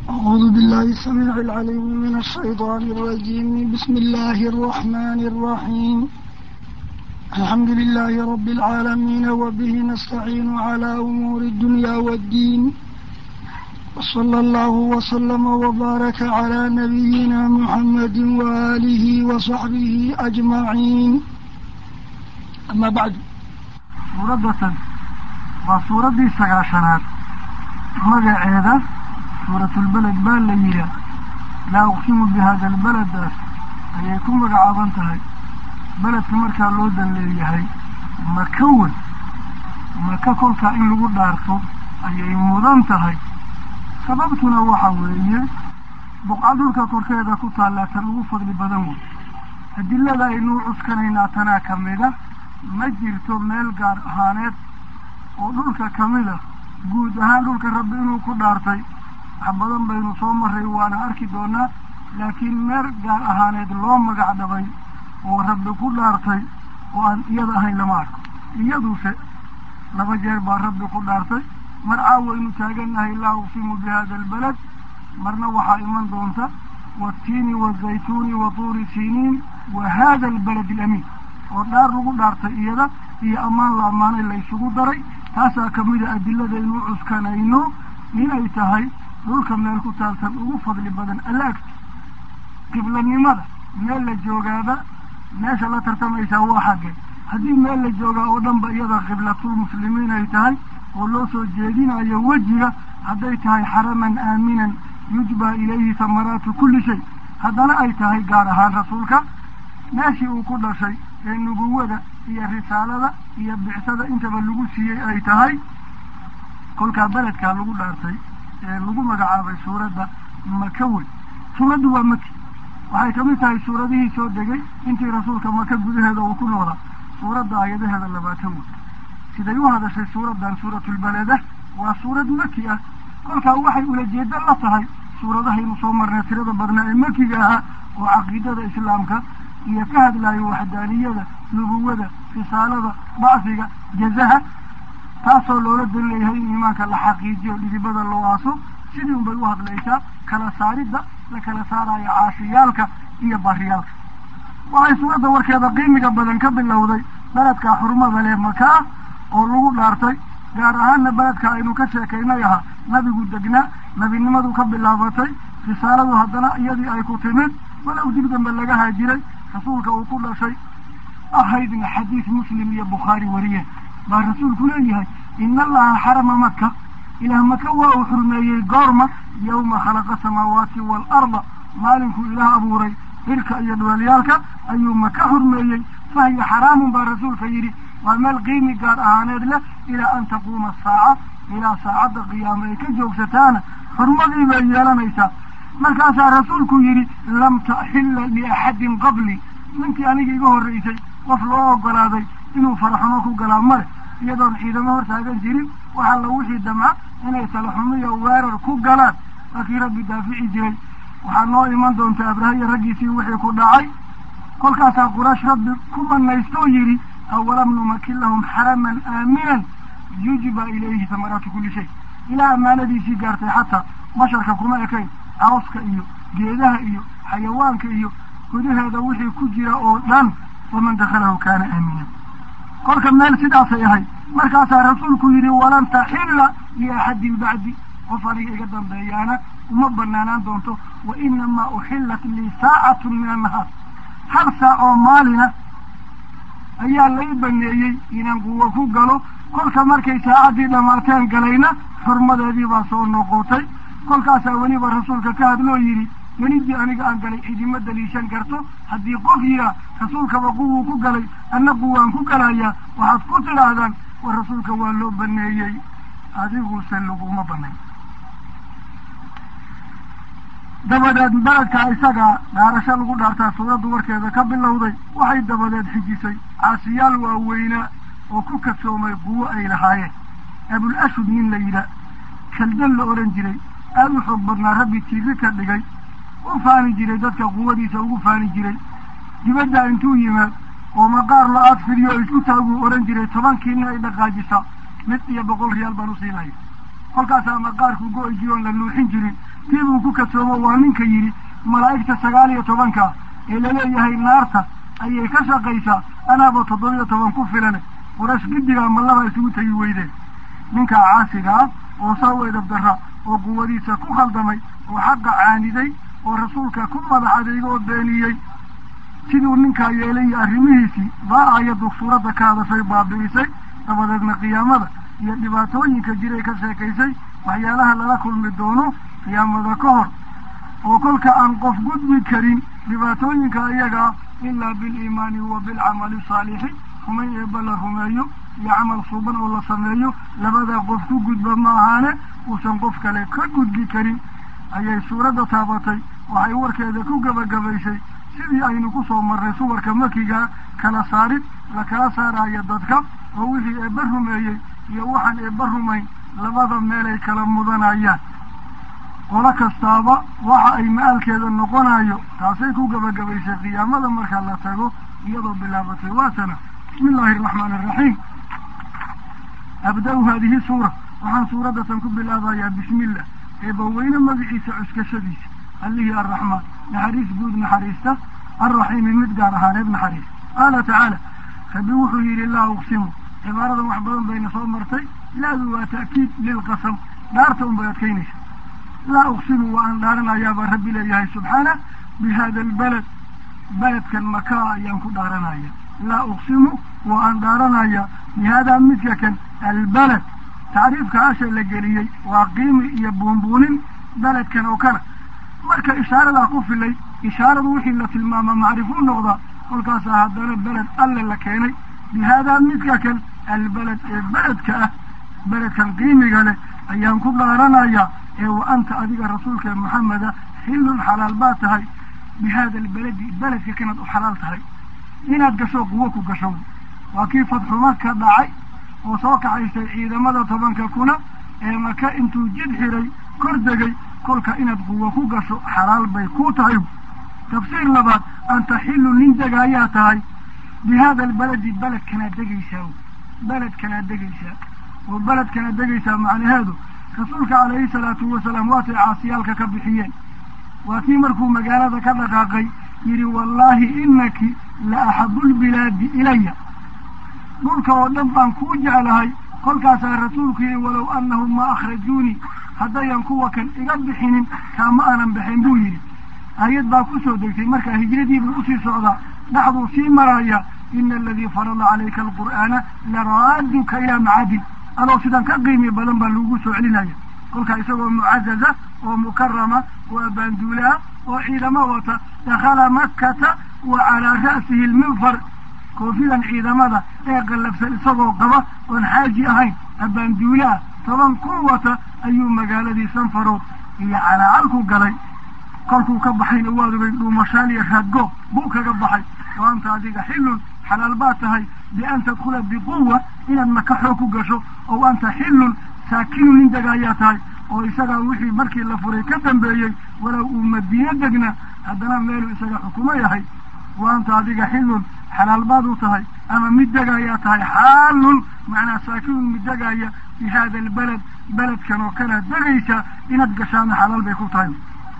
أعوذ بالله السميع العليم من الشيطان الرجيم بسم الله الرحمن الرحيم الحمد لله رب العالمين وبه نستعين على أمور الدنيا والدين وصلى الله وسلم وبارك على نبينا محمد وآله وصحبه أجمعين أما بعد suuradatan waa suuraddii sagaashanaad magaceeda suuratulbeled baa la yidhaah laa uqsimu bi hada albaladaas ayay ku magacaaban tahay beledka markaa loo dan leeyahay maka wen maka kolkaa in lagu dhaarto ayay mudan tahay sababtuna waxa weeye boqca dhulka korkeeda ku taallaa tan ugu fadli badan wey adilada aynuu cuskanaynaa tanaa ka mida ma jirto meel gaar ahaaneed oo dhulka ka mid a guud ahaan dhulka rabbi inuu ku dhaartay wax badan baynu soo maray waana arki doonaa laakiin meel gaar ahaaneed loo magac dhabay oo rabbi ku dhaartay oo aan iyada ahayn lama arko iyaduse laba jeer baa rabbi ku dhaartay mar caawaynu taagannahay laa uqsimu bi hada albalad marna waxaa iman doonta waatiini wazaytuuni wa tuuri siniin wa hada albalad alamiin oo dhaar lagu dhaartay iyada iyo ammaan la ammaanay la ysugu daray taasaa ka mida adiladaynu cuskanayno inay tahay dhulka meel ku taaltan ugu fadli badan alla agti qiblanimada meel la joogaaba meesha la tartamaysaa waa xagge haddii meel la joogaa oo dhan ba iyada qiblatulmuslimiin ay tahay oo loo soo jeedinayo wejiga hadday tahay xaraman aaminan yujbaa ilayhi samaraatu kulli shay haddana ay tahay gaar ahaan rasuulka meeshii uu ku dhashay ee nubuwada iyo risaalada iyo bicsada intaba lagu siiyey ay tahay kolkaa beledkaa lagu dhaartay ee lagu magacaabay suuradda maka wey suuraddu waa maki waxay kamid tahay suuradihii soo degay intii rasuulka maka gudaheeda uu ku noolaa suuradda aayadaheeda labaatan wey siday u hadashay suuraddan suuratulbaleda waa suurad maki ah kolkaa waxay ulajeedo la tahay suuradahaynu soo marnay tirada badnaa ee makiga ahaa oo caqiidada islaamka iyo ka hadlaayo waxdaaniyada nubuwada risaalada bacsiga jazaha taasoo loola dan leeyahay in iimaanka la xaqiijiyo dhidibada loo aaso sidii un bay u hadlaysaa kala saaridda la kala saarayo caashiyaalka iyo bariyaalka waxay suuradda warkeeda qiimiga badan ka bilowday beledkaa xurmada leh makaa oo lagu dhaartay gaar ahaanna beledka aynu ka sheekaynay ahaa nabigu degnaa nebinimadu ka bilaabatay risaaladu haddana iyadii ay ku timid walow dib dambe laga haajiray rasuulka uu ku dhashay ahaydna xadiis muslim iyo bukhaari wariyeen baa rasuulku leeyahay ina allaha xarama maka ilaah maka waa uu xurmeeyey goorma yawma khalaqa samaawaati waalarda maalinkuu ilaah abuuray cirka iyo dhweelyaalka ayuu maka xurmeeyey fahiya xaraamun baa rasuulka yidhi waa meel qiimi gaar ahaaneed leh ilaa an taquuma saaca ilaa saacadda qiyaama ay ka joogsataana xurmadii bay yeelanaysaa markaasaa rasuulku yidhi lam taxilla liaxadin qabli ninkii aniga iga horraysay qof loo ogolaaday inuu faraxumo ku galaa male iyadoon ciidamo hortaagan jirin waxaa la wixii damca inay talaxumiyo weerar ku galaan waa kii rabbi daafici jiray waxaa noo iman doonta abrahaya raggiisii wixii ku dhacay kolkaasaa quraysh rabbi ku banaystoo yidhi awalam numakin lahum xaraman aaminan yujba ilayhi samaraatu kulli shay ilaa ammaanadiisii gaartay xataa basharka kuma ekayn cawska iyo geedaha iyo xayawaanka iyo gudaheeda wixii ku jira oo dhan waman dakhalahu kaana aaminan kolka meel sidaasay ahayd markaasaa rasuulku yidhi walan taxilla liaxadin bacdi qof aniga iga dambeeyaana uma banaanaan doonto wa inamaa uxillat lii saacatun min annahaar hal saac oo maalina ayaa lay baneeyey inaan quwo ku galo kolka markay saacaddii dhammaateen galayna xurmadeedii baa soo noqotay kolkaasaa weliba rasuulka ka hadloo yidhi gelidii aniga aan galay cidima daliishan karto haddii qof yihaa rasuulkaba quwuu ku galay anna quwaan ku galayaa waxaad ku tidhaahdaan war rasuulka waa loo baneeyey adiguse laguma banayn dabadeed beledka isagaa dhaarasho lagu dhaartaa suuraddu warkeeda ka bilowday waxay dabadeed xijisay caasiyaal waaweynaa oo ku kadsoomay quwo ay lahaayeen abul ashud nin la yidhaah kaldan la odhan jiray aada u xoog badnaa rabbi tiiri ka dhigay u faani jiray dadka quwadiisa ugu faani jiray dibadda intuu yimaad oo maqaar la-aad fidiyo isku taaguu odhan jiray tobankiina ay dhaqaajisaa mid iyo boqol riyaal baan usiinaya kolkaasaa maqaarku go-i jiroon la nuuxin jirin tii buu ku kadsoomo waa ninka yidhi malaa'igta sagaal iyo tobanka ee laleeyahay naarta ayay ka shaqaysaa anaaba toddobiyo toban ku filane qurash giddigaa mallaba isugu tegi weydeen ninkaa caasiga ah oo saa u edabdarra oo quwadiisa ku khaldamay oo xaqa caaniday oo rasuulka ku madax adeega oo beeniyey siduu ninkaa yeelay iyo arrimihiisii baa aayaddu suuradda ka hadashay baabi'isay dabadeedna qiyaamada iyo dhibaatooyinka jiray ka sheekaysay waxyaalaha lala kulmi doono qiyaamada ka hor oo kolka aan qof gudbi karin dhibaatooyinka iyagaa ilaa biliimaani wa bilcamali saalixi rumayn eebba la rumeeyo iyo camal suuban oo la sameeyo labadaa qof ku gudba ma ahaane uusan qof kale ka gudbi karin ayay suuradda taabatay waxay warkeeda ku gebagabaysay sidii aynu ku soo marray suwarka makigaa kala saarid la kala saaraayo dadka oo wixii eebba rumeeyey iyo waxaan eebba rumayn labada meelay kala mudanayaan qolo kastaaba waxa ay ma-aalkeeda noqonayo taasay ku gebagabaysay qiyaamada marka la tago iyadoo bilaabatay waatana bismi illaahi araxmaani araxiim abda-u haadihi suura waxaan suuraddatan ku bilaabayaa bismillah eebbaweyne magaciisa cuskashadiisa allihii arraxmaan naxariis guud naxariista alraxiimi mid gaar ahaaneed naxariis qaala tacaala rabbi wuxuu yidhi laa uqsimu cibaaradan wax badan bayna soo martay laadu waa ta'kiid lilqasam dhaarta un bay adkaynaysa laa uqsimu waa aan dhaaranayaabaa rabbi leeyahay subxaana bi hada albaled beledkan makaa ayaan ku dhaaranaya laa uqsimu waa aan dhaaranaya bi haadaa midka kan albaled tacriifka asha la geliyey waa qiimi iyo buunbuunin beledkan oo kana marka ishaaradaa ku filay ishaaradu wixii la tilmaama macrifuu noqdaa kolkaasaa haddana beled alle la keenay bi haadaa midka kan albaled ee beledka ah beledkan qiimiga leh ayaan ku dhaaranayaa ee wa anta adiga rasuulka maxameda xillun xalaal baa tahay bi haada albaledi beledka kanaad u xalaal tahay inaad gasho quwo ku gasho waa kii fadxuma ka dhacay oo soo kacaysay ciidamada tobanka kuna ee maka intuu jid xiray kor degay kolka inaad quwo ku gasho xalaal bay ku tahay tafsiir labaad anta xillu nin degaayaa tahay bi haada albaledi beledkanaad degaysaa beledkanaad degaysaa oo beledkanaad degaysaa macnaheedu rasuulka calayhi salaatu wasalaam waatay caasiyaalka ka bixiyeen waa kii markuu magaalada ka dhaqaaqay yidhi wallaahi inaki la axabu lbilaadi ilaya dhulka oo dhan baan kuu jeclahay kolkaasaa rasuulku yidhi walow annahum ma akhrajuunii haddayan kuwa kan iga bixinin kaama aanan baxin buu yidhi aayad baa ku soo degtay markaa hijradiibuu usii socdaa dhaxduu sii maraya ina aladii farada calayka alqur'aana laraaduka ilaa macadin adoo sidan ka qiimi badan baa lagu soo celinaya kolkaa isagoo mucazaza oo mukarama oo abaanduulaa oo ciidamo wata dakhala makkata wa calaa ra'sihi lminfar koofidan ciidamada ee qallafsan isagoo qaba oon xaaji ahayn abaanduulaa toban kun wata ayuu magaaladii sanfarood iyo calaacalku galay kolkuu ka baxayna waad ogay dhuumashaal iyo raadgoob buu kaga baxay oo anta adiga xillun xalaal baa tahay bian tadkhula biquwa inaad maka xoog ku gasho oo anta xillun saakinu nin degaayaa tahay oo isagaa wixii markii la furay ka dambeeyey walow uu madiino degna haddana meeluu isaga xukumo yahay wa anta adiga xillun xalaal baad u tahay ama mid degaayaa tahay xaalun macnaa saakinun mid degaaya bi haada albaled beledkan oo kanaad degaysa inaad gashaana xalaal bay ku tahay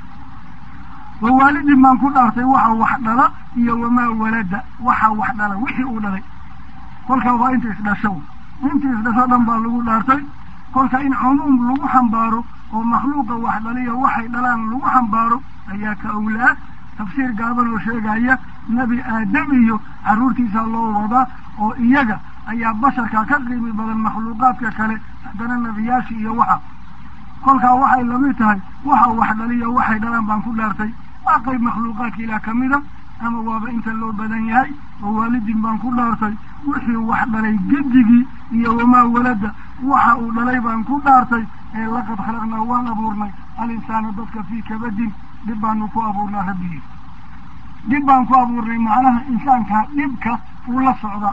wa waalidin baan ku dhaartay waxa wax dhala iyo wamaa walada waxa wax dhala wixii uu dhalay kolkaa waa inta isdhasho inta isdhasho dhan baa lagu dhaartay kolka in cumuum lagu xambaaro oo makhluuqa wax dhaliyo waxay dhalaan lagu xambaaro ayaa ka awlaa tafsiir gaaban oo sheegaya nebi aadam iyo carruurtiisa loo wadaa oo iyaga ayaa basharka ka qiimi badan makhluuqaadka kale haddana nebiyaashii iyo waxa kolkaa waxay lamid tahay waxa wax dhaliyo waxay dhalaan baan ku dhaartay waa qayb makhluuqaadka ilaah ka mida ama waaba inta loo badan yahay oo waalidin baan ku dhaartay wixii wax dhalay gedigii iyo wamaa walada waxa uu dhalay baan ku dhaartay ee laqad khalaqnaa waan abuurnay alinsaana dadka fii kabadin dhib baanu ku abuurnaa rabbigii dhib baan ku abuurnay macnaha insaankaa dhibka uu la socda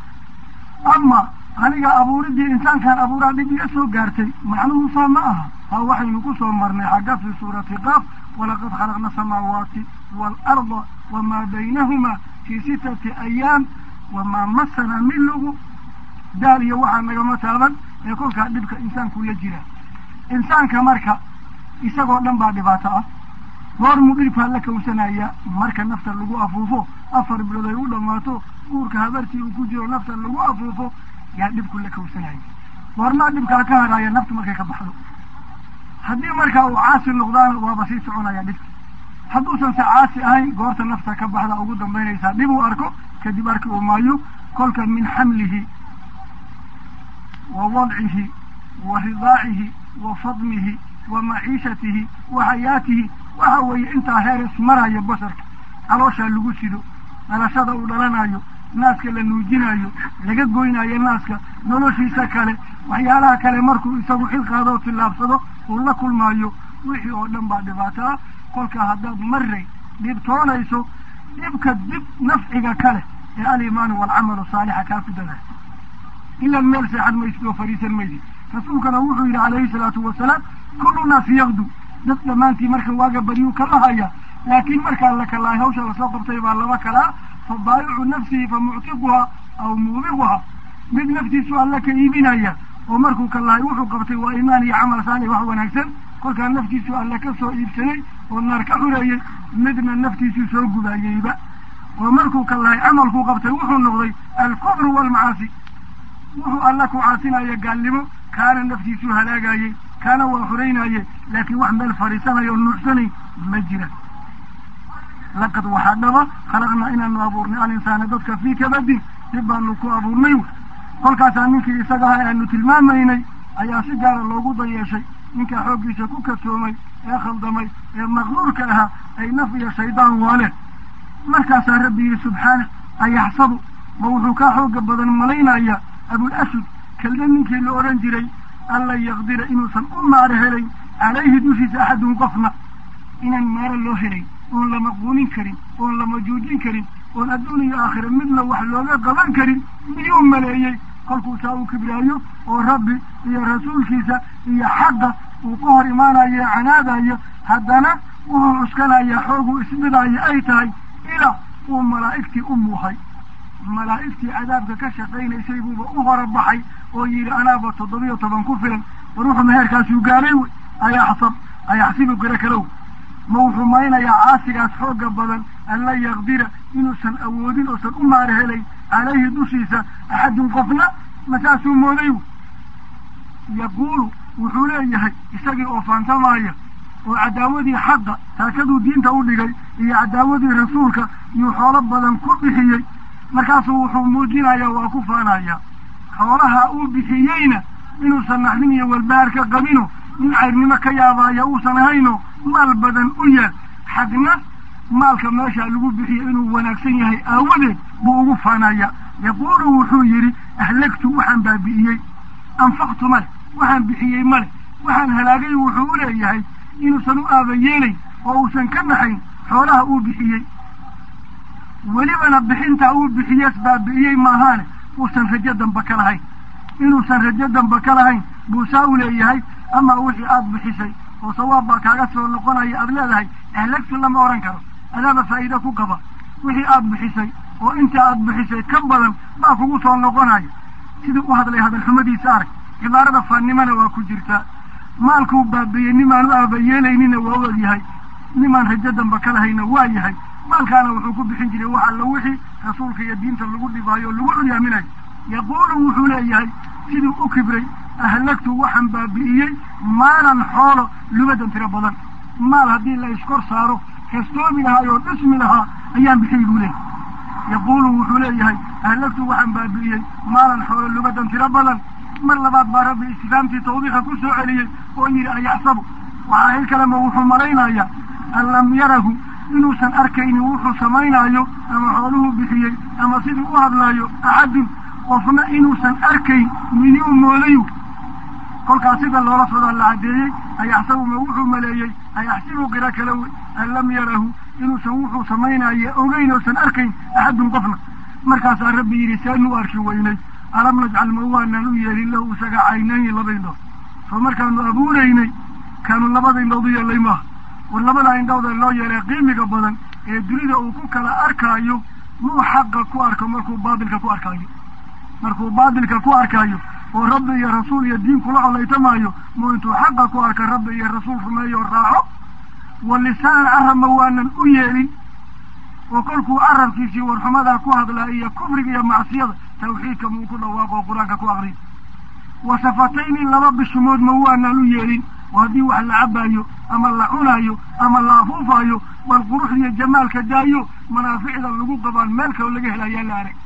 ama aniga abuuridii insaankaan abuuraa dhib iga soo gaartay macnuhu saa ma aha haa waxaynu ku soo marnay xagga fii suurati qaaf walaqad khalaqna asamaawaati waalarda wamaa baynahumaa fii sitati ayaam wamaa masana min lugu daal iyo waxaa nagama taaban ee kolkaa dhibka insaanku la jira insaanka marka isagoo dhan baa dhibaato ah goormuu dhibkaa la kawsanaya marka nafta lagu afuufo afar bilood ay u dhammaato uurka habartii uu ku jiro nafta lagu afuufo yaa dhibku la kawsanaya goormaa dhibkaa ka haraya naftu markay ka baxdo haddii markaa uu caasi noqdaana waaba sii soconaya dhibka hadduusan se caasi ahayn goorta nafta ka baxda ugu dambaynaysaa dhib uu arko kadib arki uu maayo kolka min xamlihi wa wadcihi wa ridaacihi wa fadmihi wa maciishatihi wa xayaatihi waxa weeye intaa heeres maraya basharka calooshaa lagu sido dhalashada uu dhalanayo naaska la nuujinayo laga goynayo naaska noloshiisa kale waxyaalaha kale markuu isagu xil qaado oo tillaabsado uu la kulmaayo wixii oo dhan baa dhibaato ah kolkaa haddaad maray dhibtoonayso dhibka dib nafciga kale ee alimaanu waalcamalu saalixa kaa ku dadaay ilan meel seexad maysid oo fadhiisan maysid rasuulkana wuxuu yidhi calayhi salaatu wasalaam kullu naasi yakdu dad dhammaantii marka waaga baryuu kala haya laakiin markaa la kalaay hawsha lasoo qabtay baa laba kalaa fa baayicu nafsihi fa muctiquhaa aw muubiquhaa mid naftiisu alla ka iibinaya oo markuu kalahay wuxuu qabtay waa imaan iyo camal saalix wax wanaagsan kolkaa naftiisu alla ka soo iibsaday oo naar ka xureeyey midna naftiisuu soo gubaayeyba oo markuu kalahay camalkuu qabtay wuxuu noqday alkufru waalmacaasi wuxuu alla ku caasinaya gaalnimo kaana naftiisuu halaagayey kaana waa xuraynaye laakiin wax meel fadhiisanayo o nuuxsanay ma jira laqad waxaa dhaba khalaqnaa inaanu abuurnay alinsaana dadka fii kabadin dhib baanu ku abuurnay kolkaasaa ninkii isaga aha aanu tilmaamaynay ayaa si gaara loogu dayeeshay ninkaa xooggiisa ku kasoomay ee khaldamay ee maqruurka ahaa ay naf iyo shaydaan waale markaasaa rabbi yihi subxaana ayaxsabu ma wuxuu kaa xooga badan malaynaya abul asud kelda ninkii la odhan jiray alla yaqdira inuusan u maaro helayn calayhi dushiisa axadun qofna inaan maaro loo helayn oon lama quunin karin oon lama joojin karin oon adduun iyo aakhira midna wax looga qaban karin miyuu maleeyey kolkuu saa u kibraayo oo rabbi iyo rasuulkiisa iyo xaqa uu ka hor imaanayo ee canaadayo haddana wuxuu cuskanaya xooguu isbidaayo ay tahay ilaa uu malaa'igtii u muuhay malaa'igtii cadaabka ka shaqaynaysay buuba u hora baxay oo yidhi anaaba toddobiyo toban ku filan war wuxuu meherkaasuu gaalay wey ayaxsab ayaxsibu garo kalow ma wuxuu maynayaa caasigaas xooga badan anla yaqdira inuusan awoodin oosan u maara helayn calayhi dushiisa axadun qofna masaasuu mooday yaquulu wuxuu leeyahay isagii oo faantamaya oo cadaawadii xaqa taakaduu diinta u dhigay iyo cadaawadii rasuulka iyuu xoolo badan ku bixiyey markaasuu wuxuu muujinayaa waa ku faanaya xoolaha uu bixiyeyna inuusan naxdin iyo walbahaar ka qabino nin cayrnimo ka yaabaya uusan ahayno maal badan u yaal xagna maalka meeshaa lagu bixiyo inuu wanaagsan yahay aawadeed buu ugu faanaya yaquulu wuxuu yidhi ahlagtu waxaan baabi'iyey anfaqtu male waxaan bixiyey male waxaan halaagay wuxuu u leeyahay inuusan u aaba yeelayn oo uusan ka naxayn xoolaha uu bixiyey welibana bixintaa uu bixiyees baabi'iyey maahaane uusan rajo damba ka lahayn inuusan rajo damba ka lahayn buu saa u leeyahay ama wixii aada bixisay oo sawaab baa kaaga soo noqonaya aada leedahay ahlagtu lama odhan karo adaaba faa'iide ku qaba wixii aada bixisay oo inta aada bixisay ka badan baa kugu soo noqonaya siduu u hadlay hadalxumadiisa arag cibaarada faannimana waa ku jirtaa maalkuu baabiiyey nimaan u aaba yeelaynina waa u ogyahay nimaan rajo damba ka lahayna waa yahay maalkaana wuxuu ku bixin jiray wax alla wixii rasuulka iyo diinta lagu dhibaayo o lagu culyaaminayo yaquulu wuxuu leeyahay siduu u kibray ahlagtu waxaan baabi'iyey maalan xoolo lubadan tiro badan maal haddii la iskor saaro kastoomi lahaa oo dhismi lahaa ayaan bixiyey buu leeyahy yaquulu wuxuu leeyahay ahlagtu waxaan baabi'iyey maalan xoolo lubadan tiro badan mar labaad baa rabbi istifaamtii tawbiiqa ku soo celiyey oo yidhi ayaxsabu waxaa hil kalema wuxuu malaynayaa an lam yarahu inuusan arkaynin wuxuu samaynaayo ama xooluhu bixiyey ama siduu u hadlaayo axadun qofna inuusan arkayn miyuu moodayu kolkaas sida loola socdaa la caddeeyey ayaxsabu ma wuxuu maleeyey ayaxsibu qiro kale wey an lam yarahu inuusan wuxuu samaynayo ogeyn oosan arkayn axadun qofna markaasaa rabbi yidhi seenu arki weynay alam najcal ma waanaan u yeelin lahu isaga caynayni laba indhood soo markaanu abuuraynay kaanu labada indhood u yeelay maaha war labada indhood ee loo yeelay qiimiga badan ee dunida uu ku kala arkaayo muu xaqa ku arko markuu baatilka ku arkaayo markuu baatilka ku arkaayo oo rabbi iyo rasuul iyo diin kula colaytamaayo muu intuu xaqa ku arka rabbi iyo rasuul rumeeyo raaco wa lisaanan carabma waanan u yeelin oo kolkuu carabkiisii warxumadaa ku hadlaa iyo kufriga iyo macsiyada tawxiidka muu ku dhawaaqo oo qur-aanka ku aqriy wa safatayni laba bishimood ma waanan u yeelin oo haddii wax la cabaayo ama la cunaayo ama la afuufaayo bal quruxda iyo jamaalka daayo manaaficda lagu qabaan meel kaloo laga helayaa la arag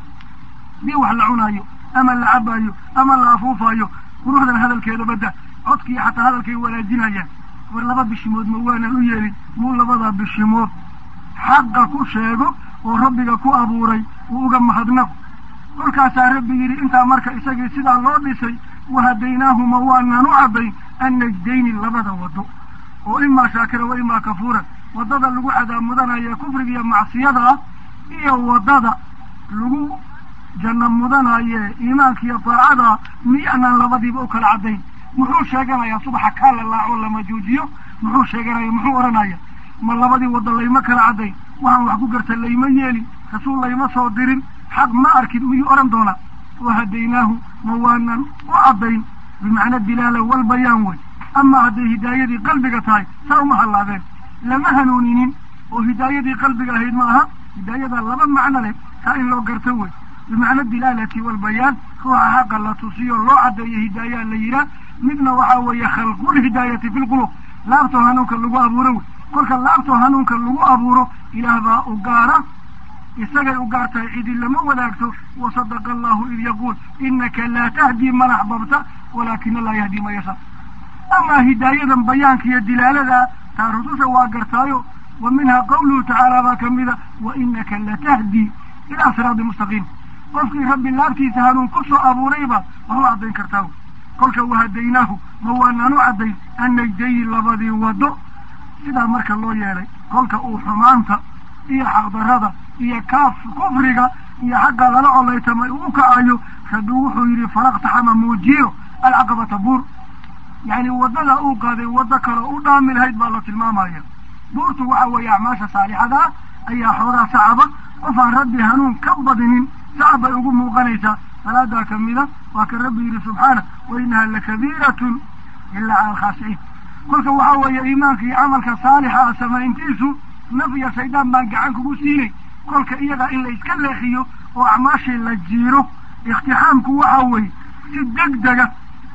haddii wax la cunaayo ama la cabaayo ama la afuufaayo quruxdan hadalkeeda badda codkiiyo xataa hadalkay wanaajinayaan war laba bishimood ma waanan u yeelin muu labadaa bishimood xaqa ku sheego oo rabbiga ku abuuray uu uga mahadnaqo kolkaasaa rabbi yidhi intaa marka isagii sidaa loo dhisay wahadaynaahuma waanan u caddayn annajdayni labada waddo oo imaa shaakira wa imaa kafuuran waddada lagu cadaab kufriga iyo macsiyada ah iyo waddada lagu janno mudanaye iimaanka iyo daacada miyaanaan labadiiba u kala caddayn muxuu sheeganayaa subaxa kaa la laaco lama juujiyo muxuu sheeganaya muxuu odhanaya ma labadii waddo layma kala caddayn waxaan wax ku garta layma yeelin rasuul layma soo dirin xaq ma arkin miyuu odhan doonaa wahadaynaahu ma waanan u caddayn bimacna dilaala walbayaan wey ama hadday hidaayadii qalbiga tahay saa uma hallaabeen lama hanuuninin oo hidaayadii qalbiga ahayd ma aha hidaayada laba macno leh taa in loo garto wey bimacna dilaalati walbayaan ruuxa xaqa la tusiyo loo caddeeyo hidaayaa la yidhaah midna waxaa weeye khalqulhidaayati fi lqulub laabtoo hanuunka lagu abuuro wey kolka laabtoo hanuunka lagu abuuro ilaah baa u gaara isagay u gaar tahay cidi lama wadaagto wasadaqa allahu id yaquul inaka laa tahdii man axbabta walaakina laa yahdii man yashaa amaa hidaayadan bayaanka iyo dilaalada taa rususha waa gartaayo wa minhaa qawluhu tacaala baa kamida wa inaka latahdii ilaa siraadi mustaqiim qofkii rabbi laabtiisa hanuun ku soo abuurayba wax u caddayn kartaa wy kolka wahadaynaahu ma waanaan u caddayn annajdayi labadii waddo sidaa marka loo yeelay kolka uu xumaanta iyo xaqdarrada iyo kaaf kufriga iyo xagga lala colaytamay uu u kacayo rabbi wuxuu yidhi falaqtaxama muujiyo alcaqabata buur yacni waddada uu qaaday waddo kale u dhaami lahayd baa la tilmaamaya buurtu waxa weeye acmaasha saalixada ah ayaa xoogaa sacaba qof aan rabbi hanuun ka badinin sacab bay ugu muuqanaysaa salaadaa kamida waa ka rabbi yidhi subxaana wa inaha lakabiiratun ilaa cala alkhaashiciin kolka waxaa weeye iimaanka iyo camalka saalixa ah samayntiisu naf iyo shaydaan baan gacan kugu siinay kolka iyadaa in la iska leexiyo oo acmaashii la jiiro ikhtixaamku waxaa weeye si deg dega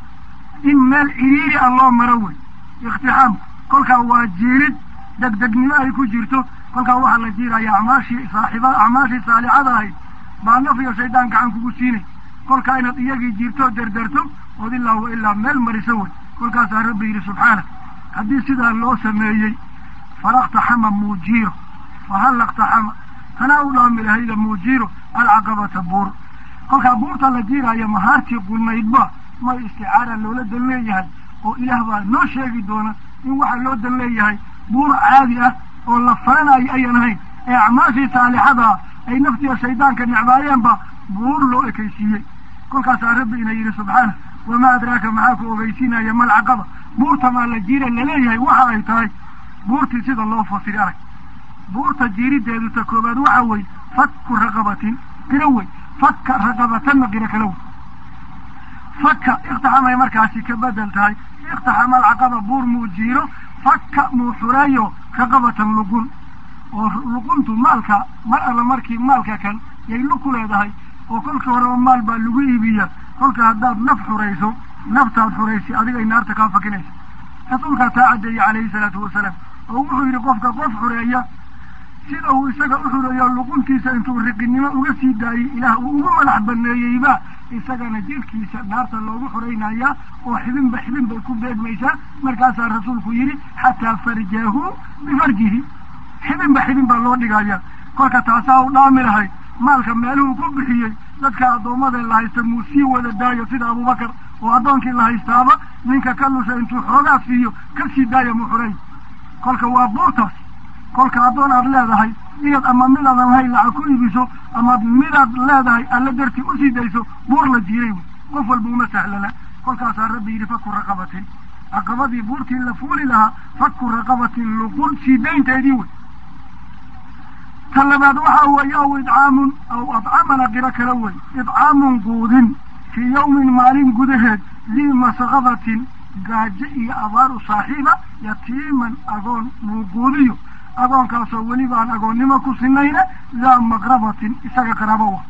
in meel ciriiri ah loo maro wey ikhtixaamku kolkaa waa jiirid degdegnimo ay ku jirto kolkaa waxaa la jiiraya acmaashii saaxiiba acmaashii saalixada ahayd baa naf iyo shaydaan gacan kugu siinay kolkaa inaad iyagii jiirto derderto ood ilaa wa ilaa meel mariso wey kolkaasaa rabbi yidhi subxaana haddii sidaa loo sameeyey falaqtaxama muujiiro fahal laqtaxama tanaa u dhaami lahayda muujiiro alcaqabata buur kolkaa buurta la jiiraayo mahaartii qulnaydba may isticaara loola dan leeyahay oo ilaah baa noo sheegi doona in waxaa loo dan leeyahay buur caadi ah oo la faranayo ayan ahayn ee acmaashii saalixadaa ay naftiya shaydaanka necbaayeenba buur loo ekaysiiyey kolkaasaa rabbi ina yidhi subxaana wamaa adraaka maxaa ku ogeysiinaya malcaqaba buurtamaa la jiira laleeyahay waxa ay tahay buurtii sida loo fasiri arag buurta jiirideedu ta koobaad waxa weye fakku raqabatin qiro wey fakka raqabatanna qiro kala wey fakka ikhtaxamay markaasi ka bedel tahay ikhtaxama alcaqaba buur muu jiiro fakka muu xureeyo raqabatan luqun oo luquntu maalka mar alla markii maalka kan yay lug ku leedahay oo kolkii horeba maal baa lagu iibiya kolka haddaad naf xurayso naftaad xuraysay adigay naarta kaa fakinaysa rasuulkaa taa caddeeyey calayhi salaatu wasalaam oo wuxuu yidhi qofka qof xureeya sida uu isaga u xureeyo luquntiisa intuu riqinimo uga sii daayey ilaah uu ugu madax baneeyeyba isagana jirkiisa naarta loogu xuraynayaa oo xibinba xibin bay ku beegmaysaa markaasaa rasuulku yidhi xataa farjahu bifarjihi xibinba xibin baa loo dhigaya kolka taasaa u dhaami lahay maalka meeluhu ku bixiyey dadka addoommada la haysta muu sii wada daayo sida abubakar oo addoonkii la haystaaba ninka ka lusha intuu xoogaa siiyo ka sii daaya mu xuray kolka waa buurtaas kolka addoon aad leedahay inaad ama midaadan lahayn lacag ku iibiso ama midaad leedahay alla dartii usii dayso buur la jiiray wey qof walba uma sahlana kolkaasaa rabbi yidhi faku raqabatin caqabadii buurtii la fuuli lahaa faku raqabatin luqun sii daynteedii wey ta labaad waxaa weeye aw idcaamun aw adcamana qiro kala wey idcaamun quudin fii yawmin maalin gudaheed dii masqabatin gaajo iyo abaaru saaxiiba yatiiman agoon muuquudiyo agoonkaasoo weliba aan agoonnimo ku sinayna daa maqrabatin isaga qaraabo wa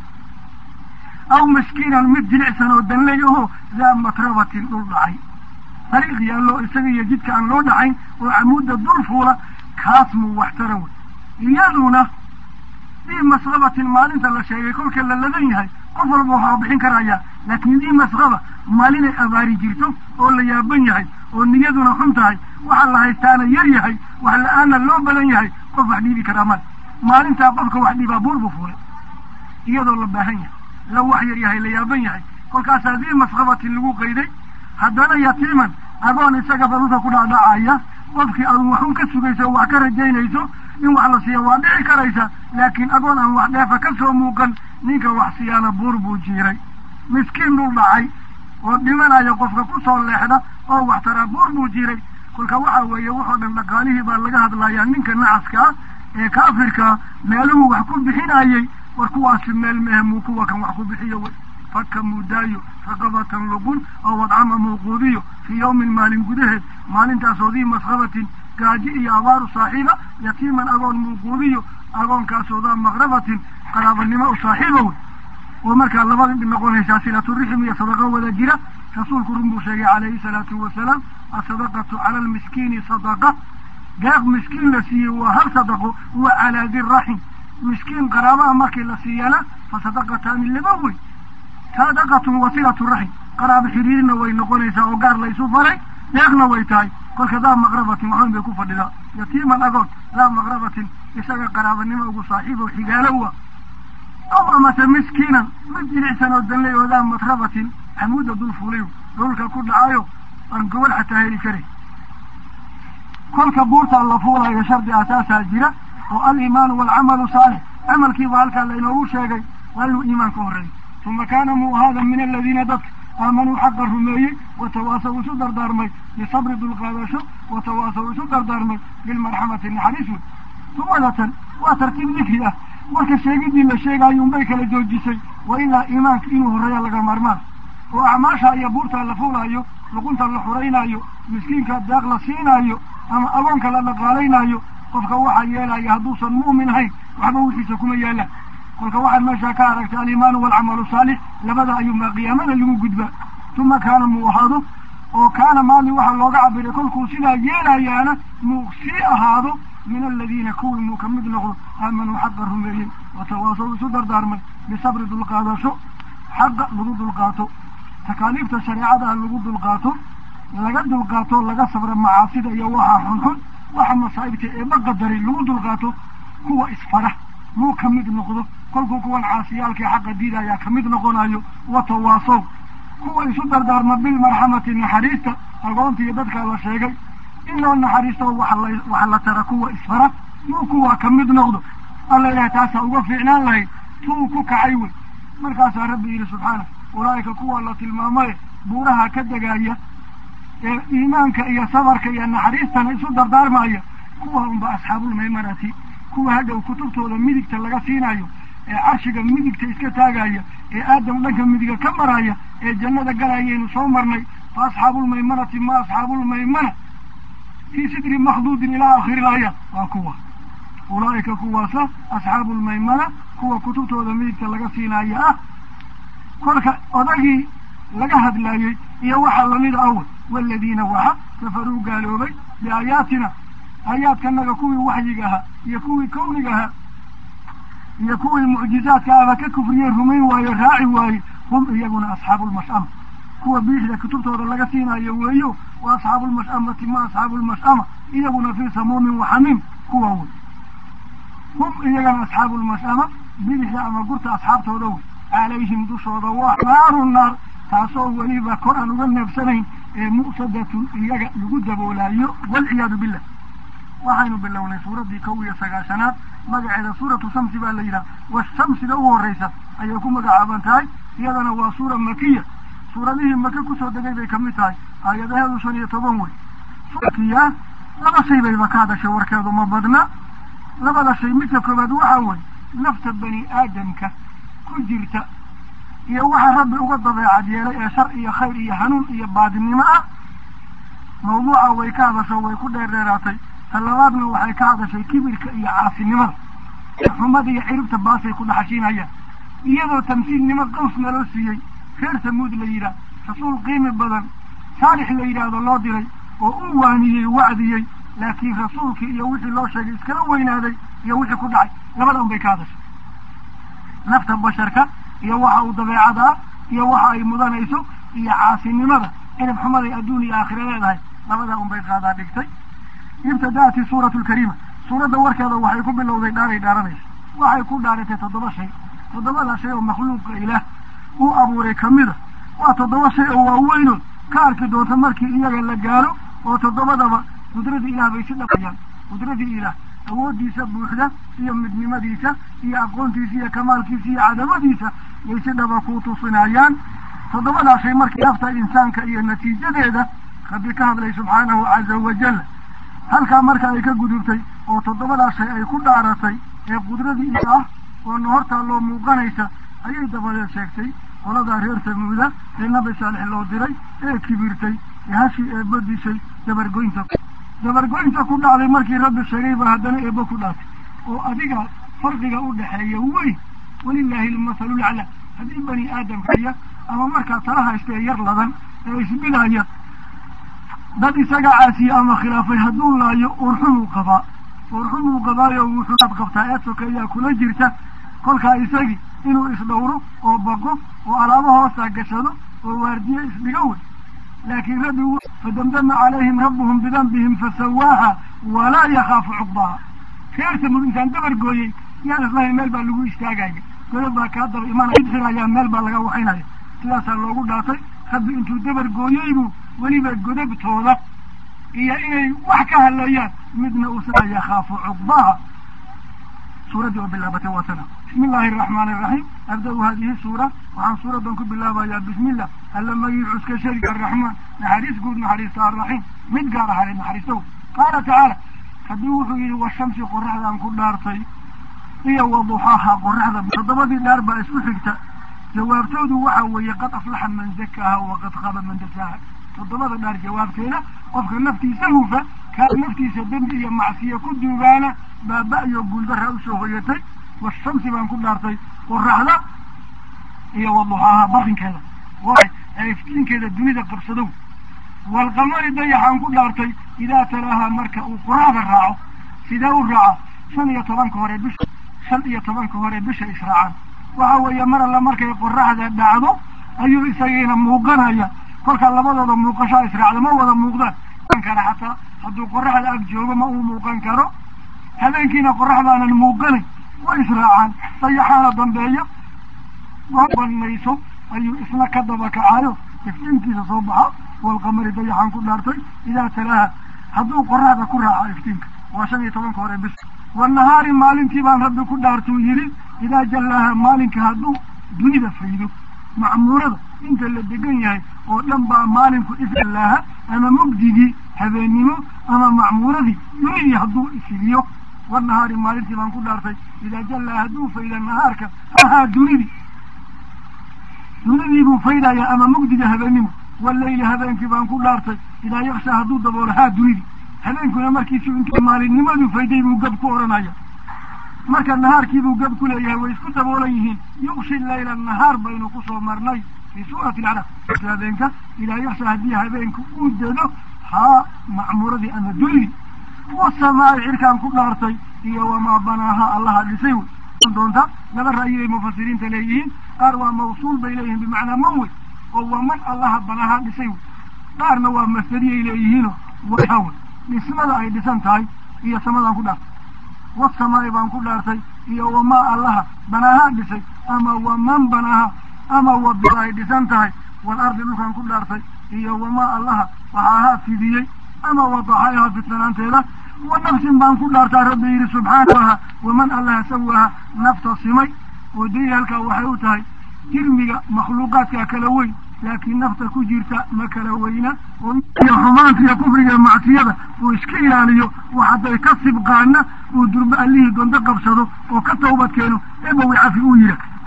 aw miskiinan mid jilicsan oo danley ahoo daa matrabatin dhul dhacay dariiq yaallo isaga iyo jidka aan loo dhacayn oo camuudda dul fuula kaas muu waxtara wey iyaduna dii masqabatin maalinta la sheegay kolka la ladan yahay qof walba waxaa bixin karayaa laakiin dii masqaba maalinay abaari jirto oo la yaaban yahay oo niyaduna xun tahay waxa la haystaana yar yahay wax la-aana loo badan yahay qof wax dhiibi karaa male maalintaa qofka wax dhiibaa buur buu fuulay iyadoo la baahan yahay la wax yar yahay la yaaban yahay kolkaasaa dii masqabatin lagu qayday haddana yatiiman agoon isaga baruta ku dhacdhacaya qofkii aad waxun ka sugayso wax ka rajaynayso in wax la siiya waa dhici karaysa laakiin agoon aan wax dheefa ka soo muuqan ninka wax siyaana buur buu jiiray miskiin dhul dhacay oo dhimanaya qofka ku soo leexda oo wax taraa buur buu jiiray kolka waxa weeye wuxoo dhan dhaqaalihii baa laga hadlayaa ninka nacaskaa ee kaafirkaa meeluhu wax ku bixinayey war kuwaasi meel mehe muu kuwa kan wax ku bixiyo wey faka muudaayo raqabatan luqun oo wadcama muuquudiyo fii yawmin maalin gudaheed maalintaasoo dii masqabatin gaaji iyo abaaru saaxiiba yatiiman agoon muuquudiyo agoonkaasoo daa maqrabatin qaraabanimo u saaxiiba wey oo markaa labada dhib noqonaysaa silaturaxim iyo sadaqo wada jira rasuulku run buu sheegay calayhi salaatu wasalaam asadaqatu cala almiskiini sadaqa deeq miskiin la siiyey waa hal sadaqo wa calaa diraxim miskiin qaraabaha markii la siiyana fa sadaqataani laba wey sadaqatun wasilatu raxim qaraabo xiriirina way noqonaysaa oo gaar la isu faray deeqna way tahay kolka daa maqrabatin waxweyn bay ku fadhidaa yatiiman agoon daa maqrabatin isaga qaraabanimo ugu saaxiibo xigaalo u ah aw amase miskiinan mid jilicsan oo danley oo daa matrabatin xamuudda dul fuulayo dhulka ku dhacayo aan gobol xataa heli karay kolka buurtaa la fuulayo shardi asaasaa jira oo aliimaanu waalcamalu saalix camalkiiba halkaa laynoogu sheegay waa inuu iimaan ka horreeyo uma kaana muu ahaada min aladiina dadka aamanuu xaqa rumeeyey watawaasaw isu dardaarmay bisabri dulqaadasho watawaasaw isu dardaarmay bilmarxamati naxariis wey sumadatan waa tartiib dikri ah marka sheegidii la sheegaayo unbay kala joojisay wa ilaa iimaanka inuu horreeya laga maarmaan oo acmaasha iyo buurtaa la fuulaayo luqunta la xuraynaayo miskiinka daaq la siinaayo ama agoonka la dhaqaalaynaayo qofka waxaa yeelaya hadduusan mu'min ahayn waxba wixiisa kuma yaalaan kolka waxaad meeshaa ka aragtay aliimaanu waalcamalu saalix labada ayuunbaa qiyaamada lagu gudbaa tuma kaana muu ahaado oo kaana maali waxaa looga cabiray kolkuu sidaa yeelayaana muu sii ahaado min aladiina kuwii muu ka mid noqdo aamanuu xaqa rumeeyey watawaasaw isu dardaarmay bisabri dulqaadasho xaqa lagu dulqaato takaaliifta shareecadaha lagu dulqaato laga dulqaato laga sabra macaasida iyo waxaa xunxun waxa masaa'ibta eeba qadaray lagu dulqaato kuwa isfara muu ka mid noqdo kolkuu kuwan caasiyaalkii xaqa diidayaa ka mid noqonayo watawaasow kuwa isu dardaarma bilmarxamati naxariista agoonta iyo dadkaa la sheegay in loo naxariisto waxa la waxa la tara kuwa isfara muu kuwaa ka mid noqdo alla ilahay taasaa uga fiicnaan lahayd tuu ku kacay wey markaasaa rabbi yidhi subxaana ulaa'ika kuwa la tilmaamaye buuraha ka degaaya ee iimaanka iyo sabarka iyo naxariistana isu dardaarmaya kuwa unba asxaabulmaymanati kuwa hadhow kutubtooda midigta laga siinayo ee carshiga midigta iska taagaya ee aadam dhanka midiga ka maraya ee jannada galayaynu soo marnay fa asxaabulmaymanati ma asxaabulmaymana fii sidri makhduudin ilaa aakhiri laaya waa kuwa ulaa'ika kuwaasa asxaabulmaymana kuwa kutubtooda midigta laga siinaya ah kolka odagii laga hadlaayey iyo waxaa lamida awal waaladiina waxa kafaruu gaaloobay biaayaatina aayaadkanaga kuwii waxyiga ahaa iyo kuwii kawniga ahaa iyo kuwii mucjizaadka aba ka kufriyey rumayn waaye raaci waaye hum iyaguna asxaabulmash'ama kuwa biixda kutubtooda laga siinayo weeyo wa asxaabulmash'amati ma asxaabulmash'ama iyaguna fii samuumin waxamiim kuwa wey hum iyagana asxaabulmash'ama bidixda ama gurta asxaabtooda wey calayhim dushooda waa naaru naar taasoo weliba kor aan uga neebsanayn ee mu'sadatun iyaga lagu daboolaayo walciyaadu billah waxaynu bilownay suuraddii kow iyo sagaashanaad magaceeda suuratu shamsi baa la yidhaha washamsida u horreysa ayay ku magacaaban tahay iyadana waa suura makiya suuradihii maka kusoo degay bay kamid tahay aayadaheedu shan iyo toban wey makiya laba shay bayba ka hadashay warkeedu ma badna labada shay midka koobaad waxaa wey nafta bani aadamka ku jirta iyo waxa rabbi uga dabeecad yeelay ee shar iyo khayr iyo hanuun iyo baadinimo ah mawduuca way ka hadasho way ku dheerdheeraatay ta labaadna waxay ka hadashay kibirka iyo caasinimada xumada iyo ciribta baasay ku dhaxashiinayaan iyadoo tamsiilnimo qaws naloo siiyey reer samuud la yidhaah rasuul qiimi badan saalix la yidhaahdo loo diray oo u waaniyey wacdiyey laakiin rasuulkii iyo wixii loo sheegay iskala weynaaday iyo wixii ku dhacay labada un bay ka hadashay nafta basharka iyo waxa uu dabeecada ah iyo waxa ay mudanayso iyo caasinimada cirib xumaday adduun iyo aakhira leedahay labadaa un bay qaadaa dhigtay ibtada'ati suuratu lkariima suuradda warkeeda waxay ku bilowday dhaaray dhaaranaysa waxay ku dhaaratay toddoba shay toddobada shay oo makhluuqa ilaah uu abuuray kamida waa toddoba shay oo waaweynood ka arki doonta markii iyaga la gaaro oo toddobadaba qudradii ilaah bay si dhaqayaan qudradii ilaah awooddiisa buuxda iyo midnimadiisa iyo aqoontiisa iyo kamaalkiisa iyo cadamadiisa yay si dhaba ku tusinayaan toddobadaa shay markii nafta insaanka iyo natiijadeeda rabbi ka hadlay subxaanahu caza wajal halkaa marka ay ka gudubtay oo toddobadaa shay ay ku dhaaratay ee qudradii ila ah oo nahortaa loo muuqanaysa ayay dabadeed sheegtay qoladaa reer samuuda ee nabi saalix loo diray ee kibirtay ee hashii eebba dishay dabargoynta dabargoynta ku dhacday markii rabbi sheegay ba haddana eebba ku dhaatay oo adiga farqiga u dhexeeya weyn walilaahi lmasalu lacla haddii bani aadamkaya ama markaa tala haysta ee yar ladan ee isbidaya dad isaga caasiye ama khilaafay hadduu laayo urxumuu qabaa urxumuu qabaayo wuxuuaad qabtaa eed sokeeyaa kula jirta kolkaa isagii inuu isdhowro oo baqo oo alaabo hoosta gashado oo waardiye isdhiga wey laakiin rabbi fadamdama calayhim rabbuhum bidanbihim fasawaaha walaa yakhaafu cuqbaha reer samud intaan dabar gooyey yaan islahayn meel baa lagu istaagaya godob baa kaa daba imanaya idxirayaa meel baa laga waxaynaya sidaasaa loogu dhaatay rabbi intuu dabar gooyeybuu weliba godobtooda iyo inay wax ka hadleeyaan midna uusan yakhaafu cuqbaha suuraddii oo bilaabatay waa tana bismi illaahi araxmaani iraxiim abda-u haadihi suura waxaan suuradan ku bilaabayaa bismillah alla magiicuska sharika araxmaan naxariis guud naxariista arraxiim mid gaar ahale naxariistow qaala tacaala haddii wuxuu yidhi washamsi qoraxdaan ku dhaartay iyo waduxaaha qoraxda toddobadii dhaar baa isku xigta jawaabtoodu waxa weeye qad aflaxa man zakaaha waqad khaba man dasaaha toddobada dhaar jawaabteeda qofka naftiisa hufa kaa naftiisa dembi iyo macsiya ku duugaana baaba iyo guuldarra usoo hoyatay washamsi baan ku dhaartay qoraxda iyo waduxaaha barinkeeda ee iftiinkeeda dunida qabsadow waalqamari dayaxaan ku dhaartay idaa talaaha marka uu qoraxda raaco sidee u raaca shan iyo tobanka hore bisha shan iyo tobanka hore bisha israacaan waxa weeye mar alla markay qoraxda dhacdo ayuu isagiina muuqanaya kolkaa labadooda muuqashaa israacda ma wada muuqdaan kara xataa hadduu qoraxda ag joogo ma uu muuqan karo habeenkiina qoraxdaanan muuqanayn way israacaan dayaxaana dambeeya banayso ayuu isna ka daba kacayo iftiinkiisa soo baxa walqamari dayaxaan ku dhaartay idaa talaaha hadduu qoraxda ku raaco iftiinka waa shan iyo tobanka hore bis wanahaari maalintii baan rabbi ku dhaartuu yidhi idaa jallaaha maalinka hadduu dunida faydo macmuurada inta la degan yahay oo dhan baa maalinku ifjallaaha ama mugdigii habeennimo ama macmuuradii dunidii hadduu ifidiyo wanahaari maalintii baan ku dhaartay idaa jallaaha hadduu fayda nahaarka ahaa dunidii dunidii buu faydaya ama mugdiga habeennimo waleyli habeenkii baan ku dhaartay idaa yaksha hadduu daboolo haa dunidii habeenkuna markiisu intuu maalinnimaduu fayday buu gab ku odhanaya marka nahaarkiibuu gab ku leeyahay way isku daboolan yihiin yuqshi layla nahaar baynu kusoo marnay fii suurati alcarab habeenka idaa yaksha haddii habeenka uu dado haa macmuuradii ama dunidii wasamaa'i cirkaan ku dhaartay iyo wamaa banaaha allaha dhisay wey doonta laba ra'yi ay mufasiriinta leeyihiin qaar waa mawsuul bay leeyihiin bimacnaa man wey oo waa man allaha banaha dhisay wey qaarna waa masdariyay leeyihiino wahawe dhismada ay dhisan tahay iyo samadaan ku dhaartay wasamaa'i baan ku dhaartay iyo wamaa allaha banaaha dhisay ama waman banaaha ama wab ay dhisan tahay walardi dhulkaan ku dhaartay iyo wamaa allaha waxaahaa fidiyey ama wadaxayaha fidsanaanteeda wa nafsin baan ku dhaartaa rabbi yidhi subxaanaha waman allaha sawaaha nafta simay oo daliil halkaa waxay u tahay jirmiga makhluuqaadkaa kala weyn laakiin nafta ku jirta ma kala weyna oo xumaanta iyo kufriga macsiyada uu iska ilaaliyo wax hadday ka sibqaana uu durba allihii dondo qabsado oo ka tawbad keeno eebowi cafi uu yidha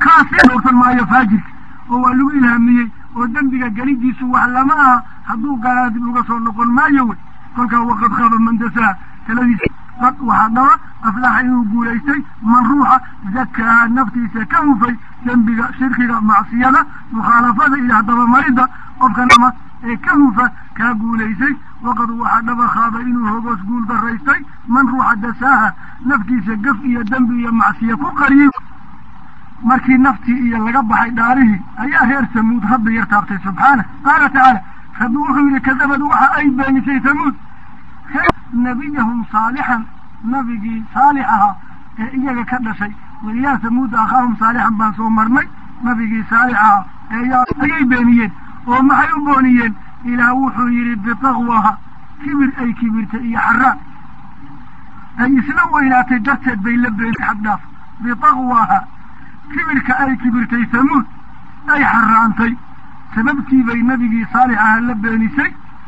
kaasi dhowrsan maayo faajirka oo waa lagu ilhaamiyey oo dembiga gelidiisu wax lama aha hadduu gaalaa dib uga soo noqon maayo wey kolkaa waqad khaba man dasaa taladiisa qad waxaa dhaba aflaxa inuu guulaystay man ruuxa zakaaha naftiisa ka hufay dembiga shirkiga macsiyada mukhaalafada iyo hadabamaridda qofka nama ee ka hufa kaa guulaysay waqad waxaa dhaba khaaba inuu hogoos guul daraystay man ruuxa dasaaha naftiisa gaf iyo dembi iyo macsiya ku qariyey markii naftii iyo laga baxay dhaarihii ayaa reer tamuud rabbi yar taabtay subxaana qaala tacaala rabbi wuxuu yihi kadabad waxa ay beenisay tamuud nabiyahum saalixan nabigii saalix ahaa ee iyaga ka dhashay weliyaa tamuuda akhaahum saalixan baan soo marnay nabigii saalix ahaa eeyaa ayay beeniyeen oo maxay u booniyeen ilaah wuxuu yidhi bitaqwaha kibir ay kibirtay iyo xaraan ay isla weynaatay darteed bay la beenisay xagdhaaf bitaqwaha kibirka ay kibirtay tamuud ay xaraantay sababtii bay nabigii saalix ahaa la beenisay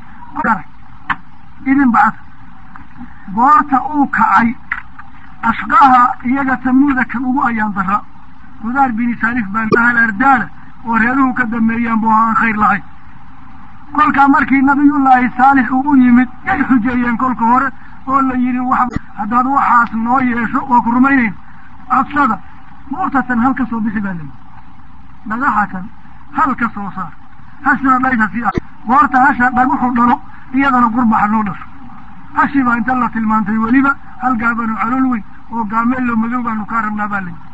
idin bacad goorta uu kacay ashqaha iyaga tamuuda kan ugu ayaan dara qudaar bini saalif baan ahal ardaala oo reeruhu ka dameeyaan bu aan khayr lahayn kolkaa markii nabiyullaahi saalix uu u yimid yay xujeeyeen kolka hore oo la yidhi wax haddaad waxaas noo yeesho waa ku rumaynayn codsada buurtatan hal ka soo bixi baa layihi dhagaxa kan hal ka soo saar hashna dhaysa si ah goorta hasha dhaguxu dhalo iyadana qurbaxa noo dhasho hashii baa inta la tilmaantay weliba hal gaabanu calool weyn oo gaameello madow baanu kaa rabnaa baa layihi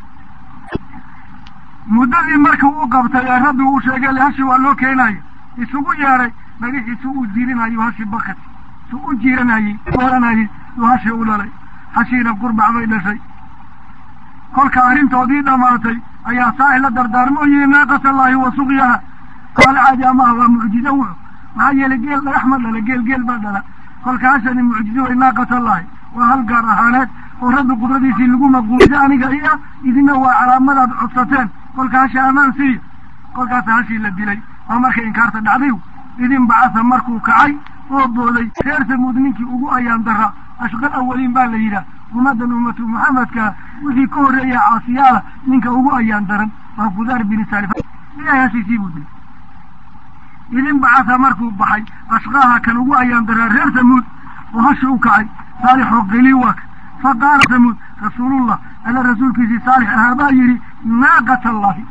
muddadii marka uu qabtay ee rabbi uu sheegay hashi waa loo keenayo isugu yeedhay dhagaxiisu uu jiirinayo hashi bakat su u jiiranayey oranayey uu hashi u dhalay hashiina qurbax bay dhashay kolka arrintoodii dhammaatay ayaa saax la dardaarmo yihi naaqatallaahi wa suqyaha qaala caadi amaha waa mucjizo wuxu maxaa yeelay geel dhagax ma dhala geel geel baa dhala kolka hashani mucjizo way naaqatallaahi waa hal gaar ahaaneed oo rabbi qudradiisii lagu maquuliyo aniga iya idina waa calaamadaad codsateen kolka hashi amaan siiya kolkaasa hashii la dilay waa markay inkaarta dhacday idin bacasa markuu kacay oo booday reer tamuud ninkii ugu ayaan dara ashqal awaliin baa la yidhaah ummaddan ummatu muxamedka wixii ka horreeya caasiyaala ninka ugu ayaan daran waa kudaar bini saalif ilahay hashiisii buu dilay idin bacasa markuu baxay ashqaaha kan ugu ayaan daraa reer tamuud oo hashi u kacay saalixoo qili waaka fa qaala tamuud rasuulullah alla rasuulkiisii saalix ahaa baa yidhi naaqat allahi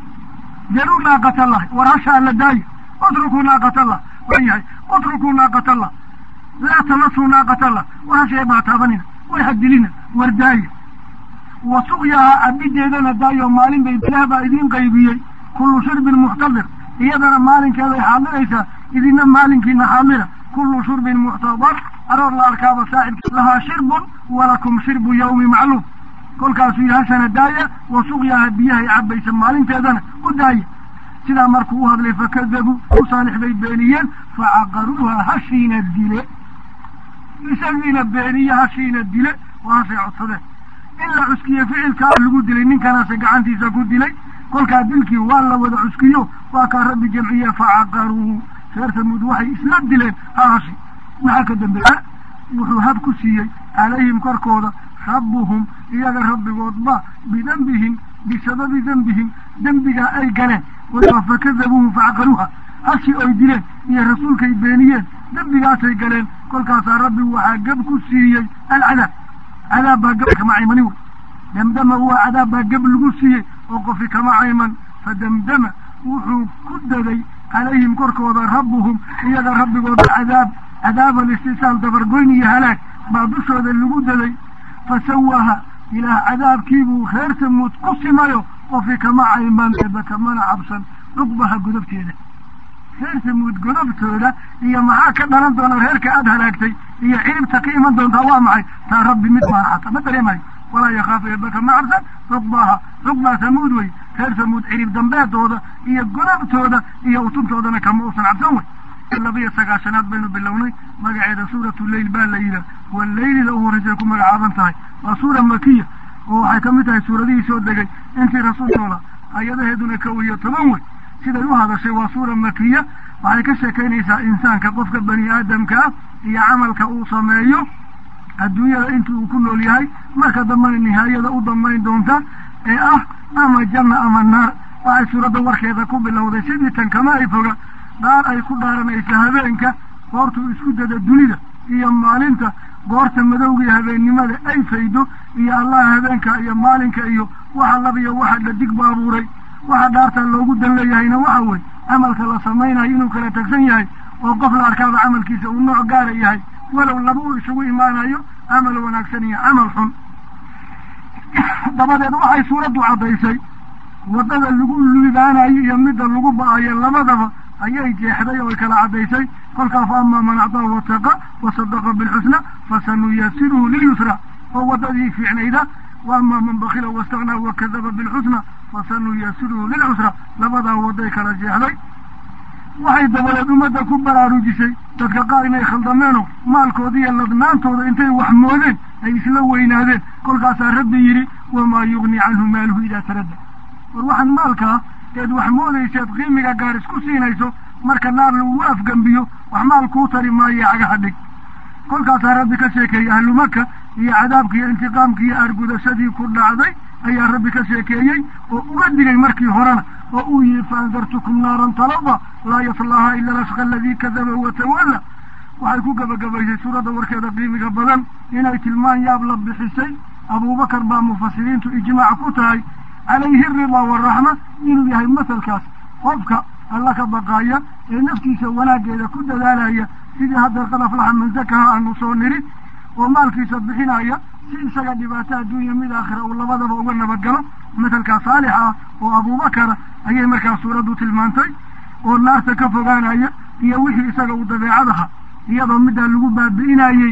jaruu naaqat allahi war hashaa la daayo utrukuu naaqat allah waan yahay utrukuu naaqat allah laa tamasuu naaqat allah war hashay baa taabanina war hadilina war daaya wa suqyahaa cabideedana daayo maalin bay ilaah baa idiin qaybiyey kullu shirbin muxtadir iyadana maalinkeeday xaadiraysaa idina maalinkiina xaadira kullu shurbin muxtadar aroor la arkaaba saaxibka lahaa shirbun walakum shirbu yawmi macluum kolkaasuu yidhi hashana daaya wa suqyaha biyahay cabaysa maalinteedana u daaya sidaa markuu u hadlay fakadabuu u saalix bay beeniyeen facaqaruuha hashiina dile isagiina beeniye hashiina dile waa hashay codsadeen in la cuskiye ficilkaa lagu dilay ninkanaase gacantiisa ku dilay kolkaa dilkii waa la wada cuskiyo waa kaa rabbi jamciye facaqaruuhu reer tamuud waxay isla dileen ha hashi maxaa ka dambeeya wuxuu hab ku siiyey calayhim korkooda rabbuhum iyaga rabbigoodba bidembihim bisababi dembihim dembigaa ay galeen fakadabuuhu facaqaruuha hashi oy dileen iyo rasuulkay beeniyeen dembigaasay galeen kolkaasaa rabbi waxaa gab ku siiyey alcadaab cadaab baa gab kama caymanin wey damdama waa cadaab baa gab lagu siiyey oo qofi kama cayman fadamdama wuxuu ku daday calayhim korkooda rabbuhum iyaga rabbigooda cadaab cadaab alistisaal dabargoyn iyo halaag baa dushooda lagu daday fasawaha ilaah cadaabkiibuu reer tamuud ku simayo qofi kama cayman eeba kamana cabsan cuqbaha godobteeda reer tamuud godobtooda iyo maxaa ka dhalan doona reerka aada halaagtay iyo ciribta ka iman doontaa waa maxay taa rabbi mid maahata ma dareemayo walaa yakhaafu eeba kama cabsan cuqbaha cuqbaa tamuud wey reer tamuud cirib dambeedooda iyo godobtooda iyo utuntoodana kama uusan cabsan wey labiyo sagaashanaad baynu bilownay magaceeda suuratu leyl baa la yidhaah waa leylida u horreysay ku magacaaban tahay waa suura makiya oo waxay ka mid tahay suuradihii soo degay intii rasuul noola ayadaheeduna kow iyo toban wey siday u hadashay waa suura makiya waxay ka sheekaynaysaa insaanka qofka bani aadamka ah iyo camalka uu sameeyo adduunyada intii uu ku nool yahay marka dambena nihaayada u damayn doonta ee ah ama janna ama naar waxay suuradda warkeeda ku bilowday sidii tan kama ay foga dhaar ay ku dhaaranaysa habeenka goortuu isku dada dunida iyo maalinta goorta madowgii habeennimada ay faydo iyo allaha habeenka iyo maalinka iyo waxa labiyo waxa dhadig ba abuuray waxa dhaartaa loogu dan leeyahayna waxa wey camalka la samaynayo inuu kala tagsan yahay oo qof la arkaaba camalkiisa uu nooc gaara yahay walow laba uu isugu imaanayo camal wanaagsan iyo camal xun dabadeed waxay suuraddu caddaysay waddada lagu liibaanayo iyo midda lagu ba-ayo labadaba ayay jeexday oo ay kala caddaysay kolkaa fa amaa man acdaa wataqa wa sadaqa bilxusna fasanuyasiruhu lilyusra oo waddadii fiicnayda wa amaa man bakila wastaknaa wakadaba bilxusna fasanuyasiruhu lilcusra labadaa wadday kala jeexday waxay dabadeed ummadda ku baraarujisay dadka qaar inay khaldameeno maalkooda iyo ladnaantooda intay wax moodeen ay isla weynaadeen kolkaasaa rabbi yidhi wamaa yugni canhu maaluhu idaa taradda war waxaan maalkaa eed wax moodayseed qiimiga gaar isku siinayso marka naar lagu afgembiyo wax maal kuu tari maayo cagaha dhig kolkaasaa rabbi ka sheekeeyey ahlu maka iyo cadaabkii iyo intiqaamkii iyo aargudashadii ku dhacday ayaa rabbi ka sheekeeyey oo uga digay markii horena oo uu yihi faandartukum naaran talaba laa yaslaaha ila lasqa aladii kadaba watawalla waxay ku gebagabaysay suuradda warkeeda qiimiga badan inay tilmaan yaab la bixisay abuubakar baa mufasiriintu ijmaac ku tahay calayhi aridaa waraxma inuu yahay masalkaas qofka alla ka baqaaya ee naftiisa wanaaggeeda ku dadaalaya sidii haddeer qad aflaxa man zakaha aanu soo niri oo maalkiisa bixinaya si isaga dhibaato adduunya mid aakhira uu labadaba uga nabadgalo masalkaa saalixa ah oo abuubakara ayay markaa suuraddu tilmaantay oo naarta ka fogaanaya iyo wixii isaga uu dabeecadaha iyadoo middaa lagu baabi'inayey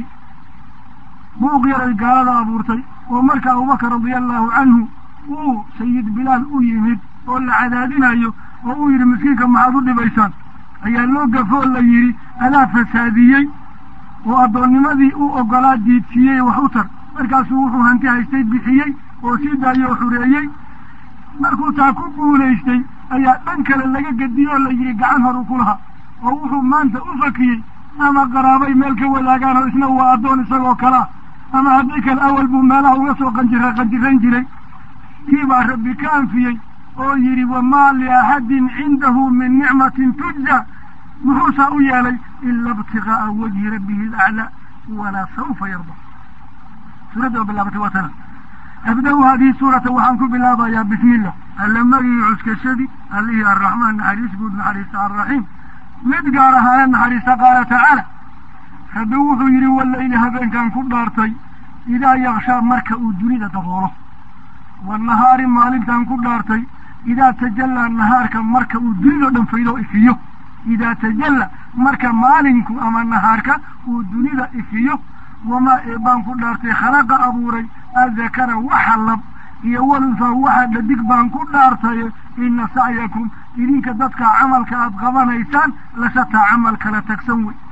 buuq yaray gaalada abuurtay oo marka abubakar radia allahu canhu uu sayid bilaal u yimid oo la cadaadinayo oo uu yidhi miskiinka maxaad u dhibaysaan ayaa loo gafoo la yidhi adaa fasaadiyey oo addoonnimadii u ogolaa diidsiiyey wax u tar markaasuu wuxuu hanti haystay bixiyey oo sii daayey oo xureeyey markuu taa ku guulaystay ayaa dhan kale laga gediyey oo la yidhi gacan horu ku lahaa oo wuxuu maanta u fakiyey ama qaraabay meel ka wadaagaan oo isna waa addoon isagoo kalaa ama haddii kale awal buu meelaha uga soo qanjira qanjiran jiray kii baa rabbi ka anfiyey oo yidhi wamaa liaxadin cindahu min nicmatin tujza muxuusaa u yeelay ila ibtigaaa wajhi rabbihi alaclaa walaa saufa yarda suuradda oo bilaabatay waa tana abda-u haadihi suurata waxaan ku bilaabayaa bismi illah alla magii cuskashadii allihii arraxmaan naxariis guud naxariista arraxiim mid gaar ahaana naxariista qaala tacaala rabbi wuxuu yidhi walayli habeenkan ku dhaartay idaa yakshaa marka uu dunida daboolo wanahaari maalintan ku dhaartay idaa tajallaa nahaarka marka uu dunidao dhan faydo ifiyo idaa tajalla marka maalinku ama nahaarka uu dunida ifiyo wamaa eebaan ku dhaartay khalaqa abuuray adakara waxa lab iyo walunsaa waxa dhadig baan ku dhaartaye ina sacyakum idinka dadka camalka aada qabanaysaan lasataa camal kala tagsan wey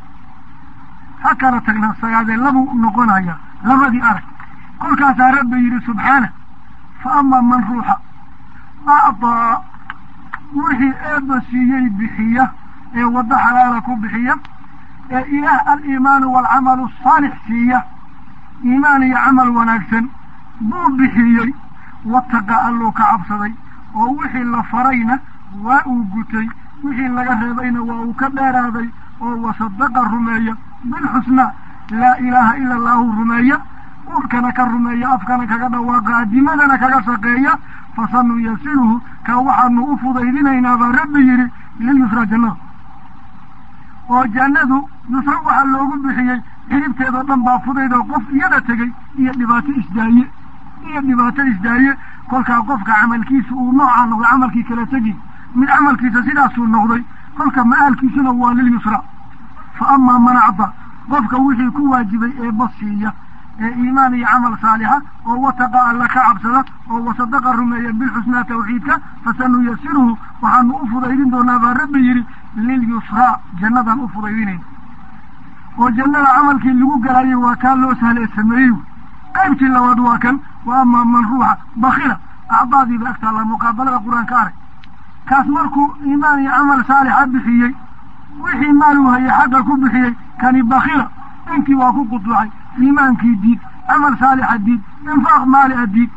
ha kala tagna sagaadee labuu noqonaya labadii arag kolkaasaa rabbi yidhi subxaana fa amaa man ruuxa acdaa wixii eebba siiyey bixiya ee waddo xalaala ku bixiya ee ilaah aliimaanu waalcamalu asaalix siiya iimaan iyo camal wanaagsan buu bixiyey wataqa alluu ka cabsaday oo wixii la farayna waa uu gutay wixii laga reebayna waa uu ka dheeraaday oo wasadaqa rumeeya bilxusnaa laa ilaaha ila allaahu rumeeya urkana ka rumeeya afkana kaga dhawaaqa adimadana kaga shaqeeya fasanuyasiruhu kaa waxaanu u fudaydinaynaa baa rabbi yidhi lilyusra jannada oo jannadu yusra waxaa loogu bixiyey xiribteedoo dhan baa fudayd oo qof iyada tegey iyo dhibaato isdaaye iyo dhibaato isdaaye kolkaa qofka camalkiisa uu noocaa noqday camalkii kala tegi mid camalkiisa sidaasuu noqday kolka ma-aalkiisuna waa lilyusra fa amaa man acda qofka wixii ku waajibay eebba siiya ee iimaan iyo camal saalixa oo wataqa alla ka cabsada oo wasadaqa rumeeya bilxusnaa tawxiidka fasanuyasiruhu waxaanu u fudaydin doonaa baa rabbi yidhi lilyusraa jannadaan u fudaydinayna oo jannada camalkii lagu galayay waa kaa loo sahlee sameeyey qaybtii labaad waa kan wa amaa man ruuxa bakila acdaadiiba agtaalla muqaabalada qur-aanka arag kaas markuu iimaan iyo camal saalixa bixiyey wixii maal uu hayay xagga ku bixiyey kani bakila intii waa ku quduucay iimaankii diid camal saalixa diid infaaq maali a diid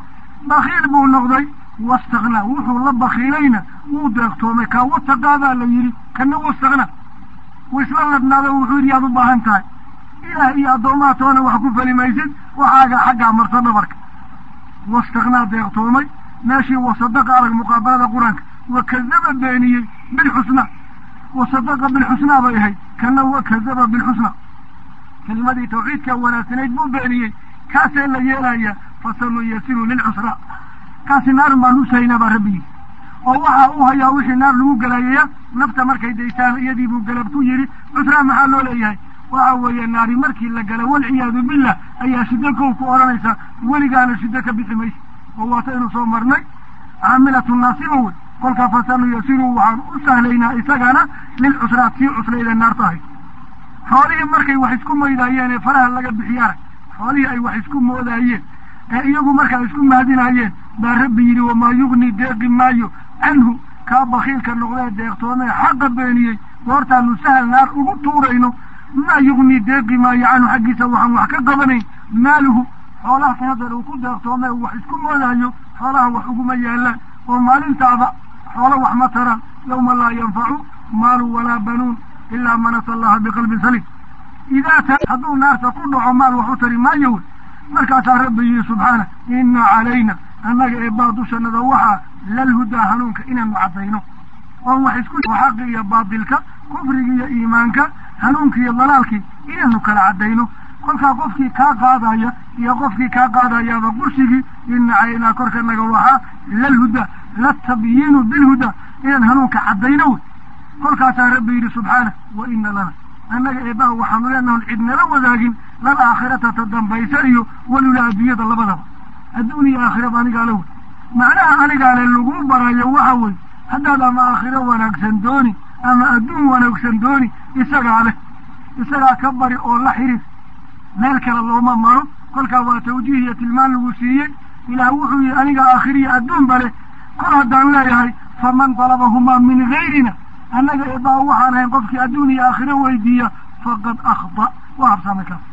bakiil buu noqday wastaknaa wuxuu la bakiilayna wuu deeqtoomay kaa wataqaadaa la yidhi kana wastaknaa wuu isla ladnaado wuxuu yidhi yaad u baahan tahay ilaah iyo addoomaha toona wax ku fali maysid waxaaga xaggaa marto dhabarka wastaknaa deeqtoomay meeshii wasadaqa arag muqaabalada qur-aanka wakadaba beeniyey bilxusnaa wasadaqa bilxusnaa bay ahayd kana wakadaba bilxusnaa kelimadii tawxiidka wanaagsanayd buu beeniyey kaasee la yeelaya fasanuyasiru lilcusraa kaasi naarin baan u sahaynaa baa rabbi yidhi oo waxaa u hayaa wixii naar lagu galaayaya nafta markay daysaan iyadii buu galab ku yidhi cusraa maxaa loo leeyahay waxa weeye naari markii la gala walciyaadu billah ayaa shiddo kow ku odhanaysa weligaana shiddo ka bixi maysa oo waata inu soo marnay caamilatu naasiba wey kolkaa fasanuyasiru waxaan u sahlaynaa isagana lilcusraa tii cuslayda naar tahay xoolihii markay wax isku maydaayeen ee faraha laga bixiye arag xoolihii ay wax isku moodaayeen ee iyagu markaa isku mahadinayeen baa rabbi yidhi wamaa yugnii deeqi maayo canhu kaa bakiilka noqdee deeqtoomee xaqa beeniyey goortaanu sahal naar ugu tuurayno maa yugnii deeqi maayo canhu xaggiisa waxaan wax ka qabanayn maaluhu xoolaha kan hadeer uu ku deeqtoomee uu wax isku moodaayo xoolaha wax uguma yaalaan oo maalintaada xoolo wax ma taraan yawma laa yanfacu maalun walaa banuun ilaa man ata allaha biqalbin saliim idaa ta hadduu naarta ku dhaco maal wax u tari maayo wey markaasaa rabbi yihi subxaana ina calayna annaga eebbaa dushanada waxaa lalhudaa hanuunka inaanu caddayno oon wax isku xaqi iyo baatilka kufrigi iyo iimaanka hanuunkii iyo dalaalkii inaanu kala caddayno kolkaa qofkii kaa qaadaya iyo qofkii kaa qaadayaaba qursigii ina calaynaa korkanaga waxaa lalhudaa latabyiinu bilhudaa inaan hanuunka caddayno wey kolkaasaa rabbi yidhi subxaana wa ina lana annaga eebbaha waxaanu leenahan cid nala wadaagin lal aakhirata ta dambaysa iyo walula adduunyada labadaba adduun iyo aakhiraba anigaa la wey macnaha anigaa le lagu barayo waxa wey haddaad ama aakhiro wanaagsan dooni ama adduun wanaagsan dooni isagaa leh isagaa ka bari oo la xiriir meel kale looma maro kolkaa waa tawjiih iyo tilmaan lagu siiyey ilaah wuxuu yihi aniga aakhiriya adduunba leh kol haddaan leeyahay faman dalabahumaa min gayrina annaga eebbaa waxaan ahayn qofkii adduun iyo aakhiro weydiiya faqad akhda waa habsaamay kaas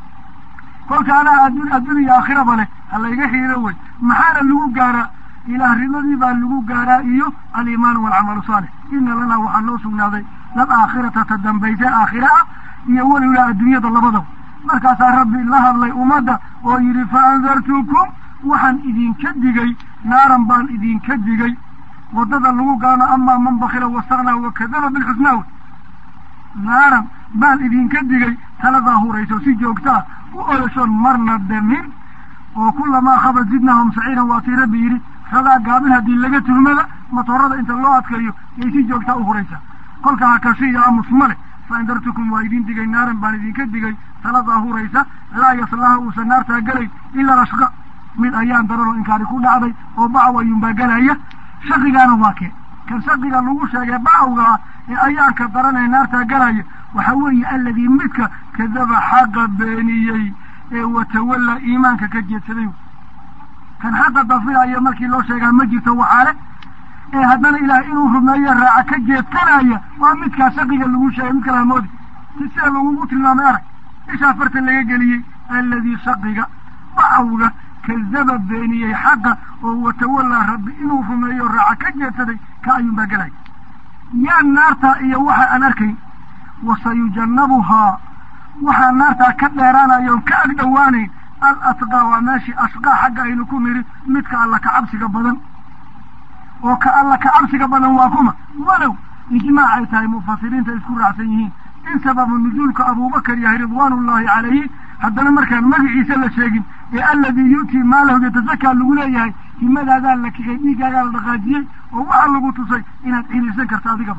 kolka anaa adduun adduun iyo aakhiraba leh ha layga xiiro wey maxaana lagu gaaraa ilaah rimadii baa lagu gaaraa iyo aliimaan waalcamalu saalix ina lanaa waxaa noo sugnaaday lal aakhirata ta dambaysa aakhira ah iyo walilaa adduunyada labadaba markaasaa rabbi la hadlay ummadda oo yidhi fa andartukum waxaan idinka digay naaran baan idinka digay waddada lagu gaano amaa man bakila wasaknaa wakadaba bilxusnaa wey naaran baan idinka digay taladaa hurayso si joogtaa u oloshoon marna damin oo kulamaa khabad zidnaahum saciiran waa tii rabbi yidhi ragaa gaabin haddii laga tuhmada matoorada inta loo adkaeyo yay si joogtaa u huraysaa kolka hakashi iyo amus male fa andartukum waa idin digay naaran baan idinka digay taladaa huraysa laa yaslaha uusan naartaa gelay ilaa ashqa mid ayaan daran oo inkaari ku dhacday oo bacaw ayuunbaa gelaya shaqigaana waa kee kan shaqiga lagu sheegay bacawga ah ee ayaanka daran ee naartaa galaya waxa weeye alladii midka kadaba xaqa beeniyey ee watawallaa iimaanka ka jeedsaday kan xaqa dafiraya markii loo sheegaa ma jirto waxaale ee haddana ilaah inuu rumeeyo raaca ka jeedsanaya waa midkaa shaqiga lagu sheegay mid kala hamoodi si sida lagugu tilmaamay arag ishaa farta laga geliyey alladii shaqiga bacawga kadaba beeniyey xaqa oo watawallaa rabbi inuu rumeeyo raaca ka jeedsaday ka ayuunbaa gelaya yaa naartaa iyo waxa aan arkayn wasayujannabuhaa waxaa naartaa ka dheeraanayoon ka ag dhowaanayn al atqaa waa meeshii ashqaa xagga aynu ku nidhi midka alla ka cabsiga badan oo ka alla ka cabsiga badan waa kuma walow ijmaac ay tahay mufasiriinta isku raacsan yihiin in sababu nuzuulka abuubakar yahay ridwaanullaahi calayhi haddana markaan magaciisa la sheegin ee alladii yu'tii maalahu yatasakaa lagu leeyahay himadaadaa la kixay dhiiggaagaa la dhaqaajiyey oo waxaa lagu tusay inaad ciriirsan karto adigaba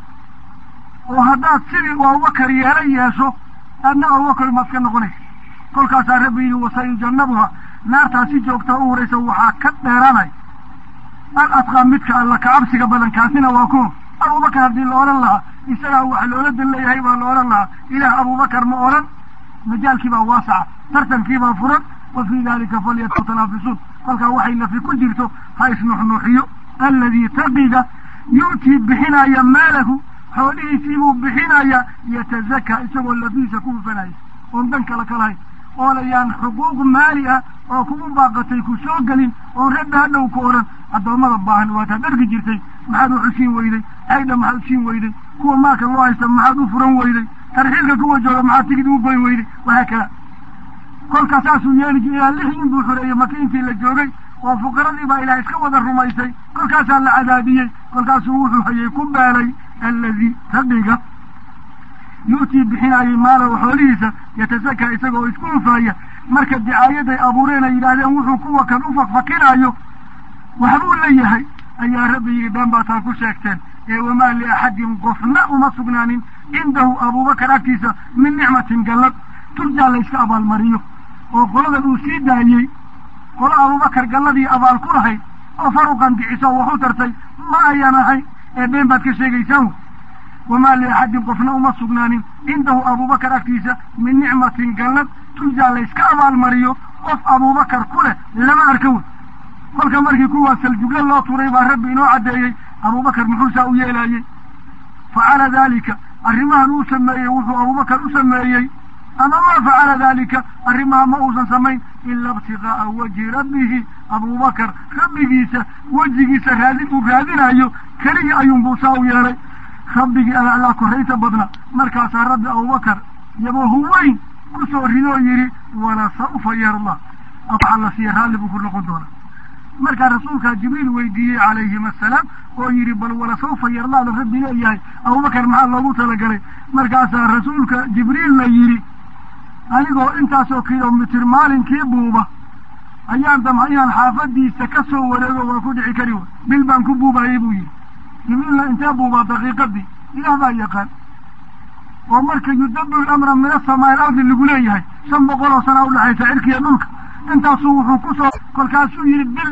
oo haddaad sidii u abubakar yeela yeesho aadna abubakar maad ka noqonaysa kolkaasaa rabbi yidhi wasayujannabuha naartaa si joogtaa u horaysa waxaa ka dheeraanaya al adqaa midka alla ka cabsiga badan kaasina waa kuma abubakar haddii la odhan lahaa isagaa wax loola dan leeyahay baa la odhan lahaa ilaah abubakar ma odhan majaalkiibaa waasaca tartankiibaa furan wa fii dalika falyatanaafisuun kolkaa waxay nafi ku jirto ha isnuxnuuxiyo alladii taqiga yu'tii bixinaya maalahu xoolihiisiibuu bixinaya yatazakaa isagoo lafihiisa ku hufanaya oon dan kale ka lahayn oo layaan xuquuq maali ah oo kugu baaqatay ku soo gelin oon rabbi hadhow ku odhan addoommada baahan waataad dhargi jirtay maxaad wax u siin weyday caydha maxaad u siin weyday kuwa maalka loo haysta maxaad u furan weyday tarxiilka kuwa jooga maxaad tigid ugu goyn weyday wahaa kada kolkaa saasuu yeeli jir ilaa lix nin buu xoreeyey maka intii la joogay oo fuqaradii baa ilaah iska wada rumaysay kolkaasaa la cadaabiyey kolkaasuu wuxuu hayay ku beelay alladii raqiga yu'tii bixinaayay maalahu xoolihiisa yatasakaa isagoo isku ufaaya marka dicaayaday abuureen ay yidhaahdeen wuxuu kuwa kan u fakfakinaayo waxbuu leeyahay ayaa rabbi yidhi dhan baa taa ku sheegteen ee wamaa liaxadin qofna uma sugnaanin cindahu abuubakar agtiisa min nicmatin gallad turjaa la yska abaalmariyo oo qoladan uu sii daayey qolo abuubakar galladii abaal ku lahayd oo faruqan diciso wax u tartay ma ayaan ahay ee been baad ka sheegaysaan wamaa liaxadin qofna uma sugnaanin cindahu abuubakar agtiisa min nicmatin gallad turjaa la yska abaalmariyo qof abuubakar ku leh lama arka wey kolka markii kuwaa saljugla loo turay baa rabbi inoo caddeeyey abuubakar muxuu saa u yeelaayey facala daalika arrimahan uu sameeyey wuxuu abuubakar u sameeyey ama maa facala daalika arrimaha ma uusan samayn ila ibtiqaa'a wajhi rabbihi abuubakar rabbigiisa wejigiisa raadin uu raadinayo keligii ayuunbuu saa u yeelay rabbigii alaclaa korraysa badna markaasaa rabbi abubakar yabahu weyn ku soo ridoo yidhi wala saufa yarda waxaa la siiya raalli buu ku noqon doonaa markaa rasuulkaa jibriil weydiiyey calayhim assalaam oo yidhi bal wala saufa yardaada rabbi leeyahay abubakar maxaa loogu talagalay markaasaa rasuulka jibriilna yidhi anigoo intaasoo kilomitir maalinkii buuba ayaan damca inaan xaafadiisa ka soo wareego waa ku dhici kari way bil baan ku buubayey buu yidhi jibriilna intee buubaa daqiiqadii ilaah baa yaqaan oo marka yudabiru amra min asamaa alardi lagu leeyahay shan boqol oo sanaa udhexaysa cirkiiyo dhulka intaasuu wuxuu ku soo kolkaasuu yidhi bil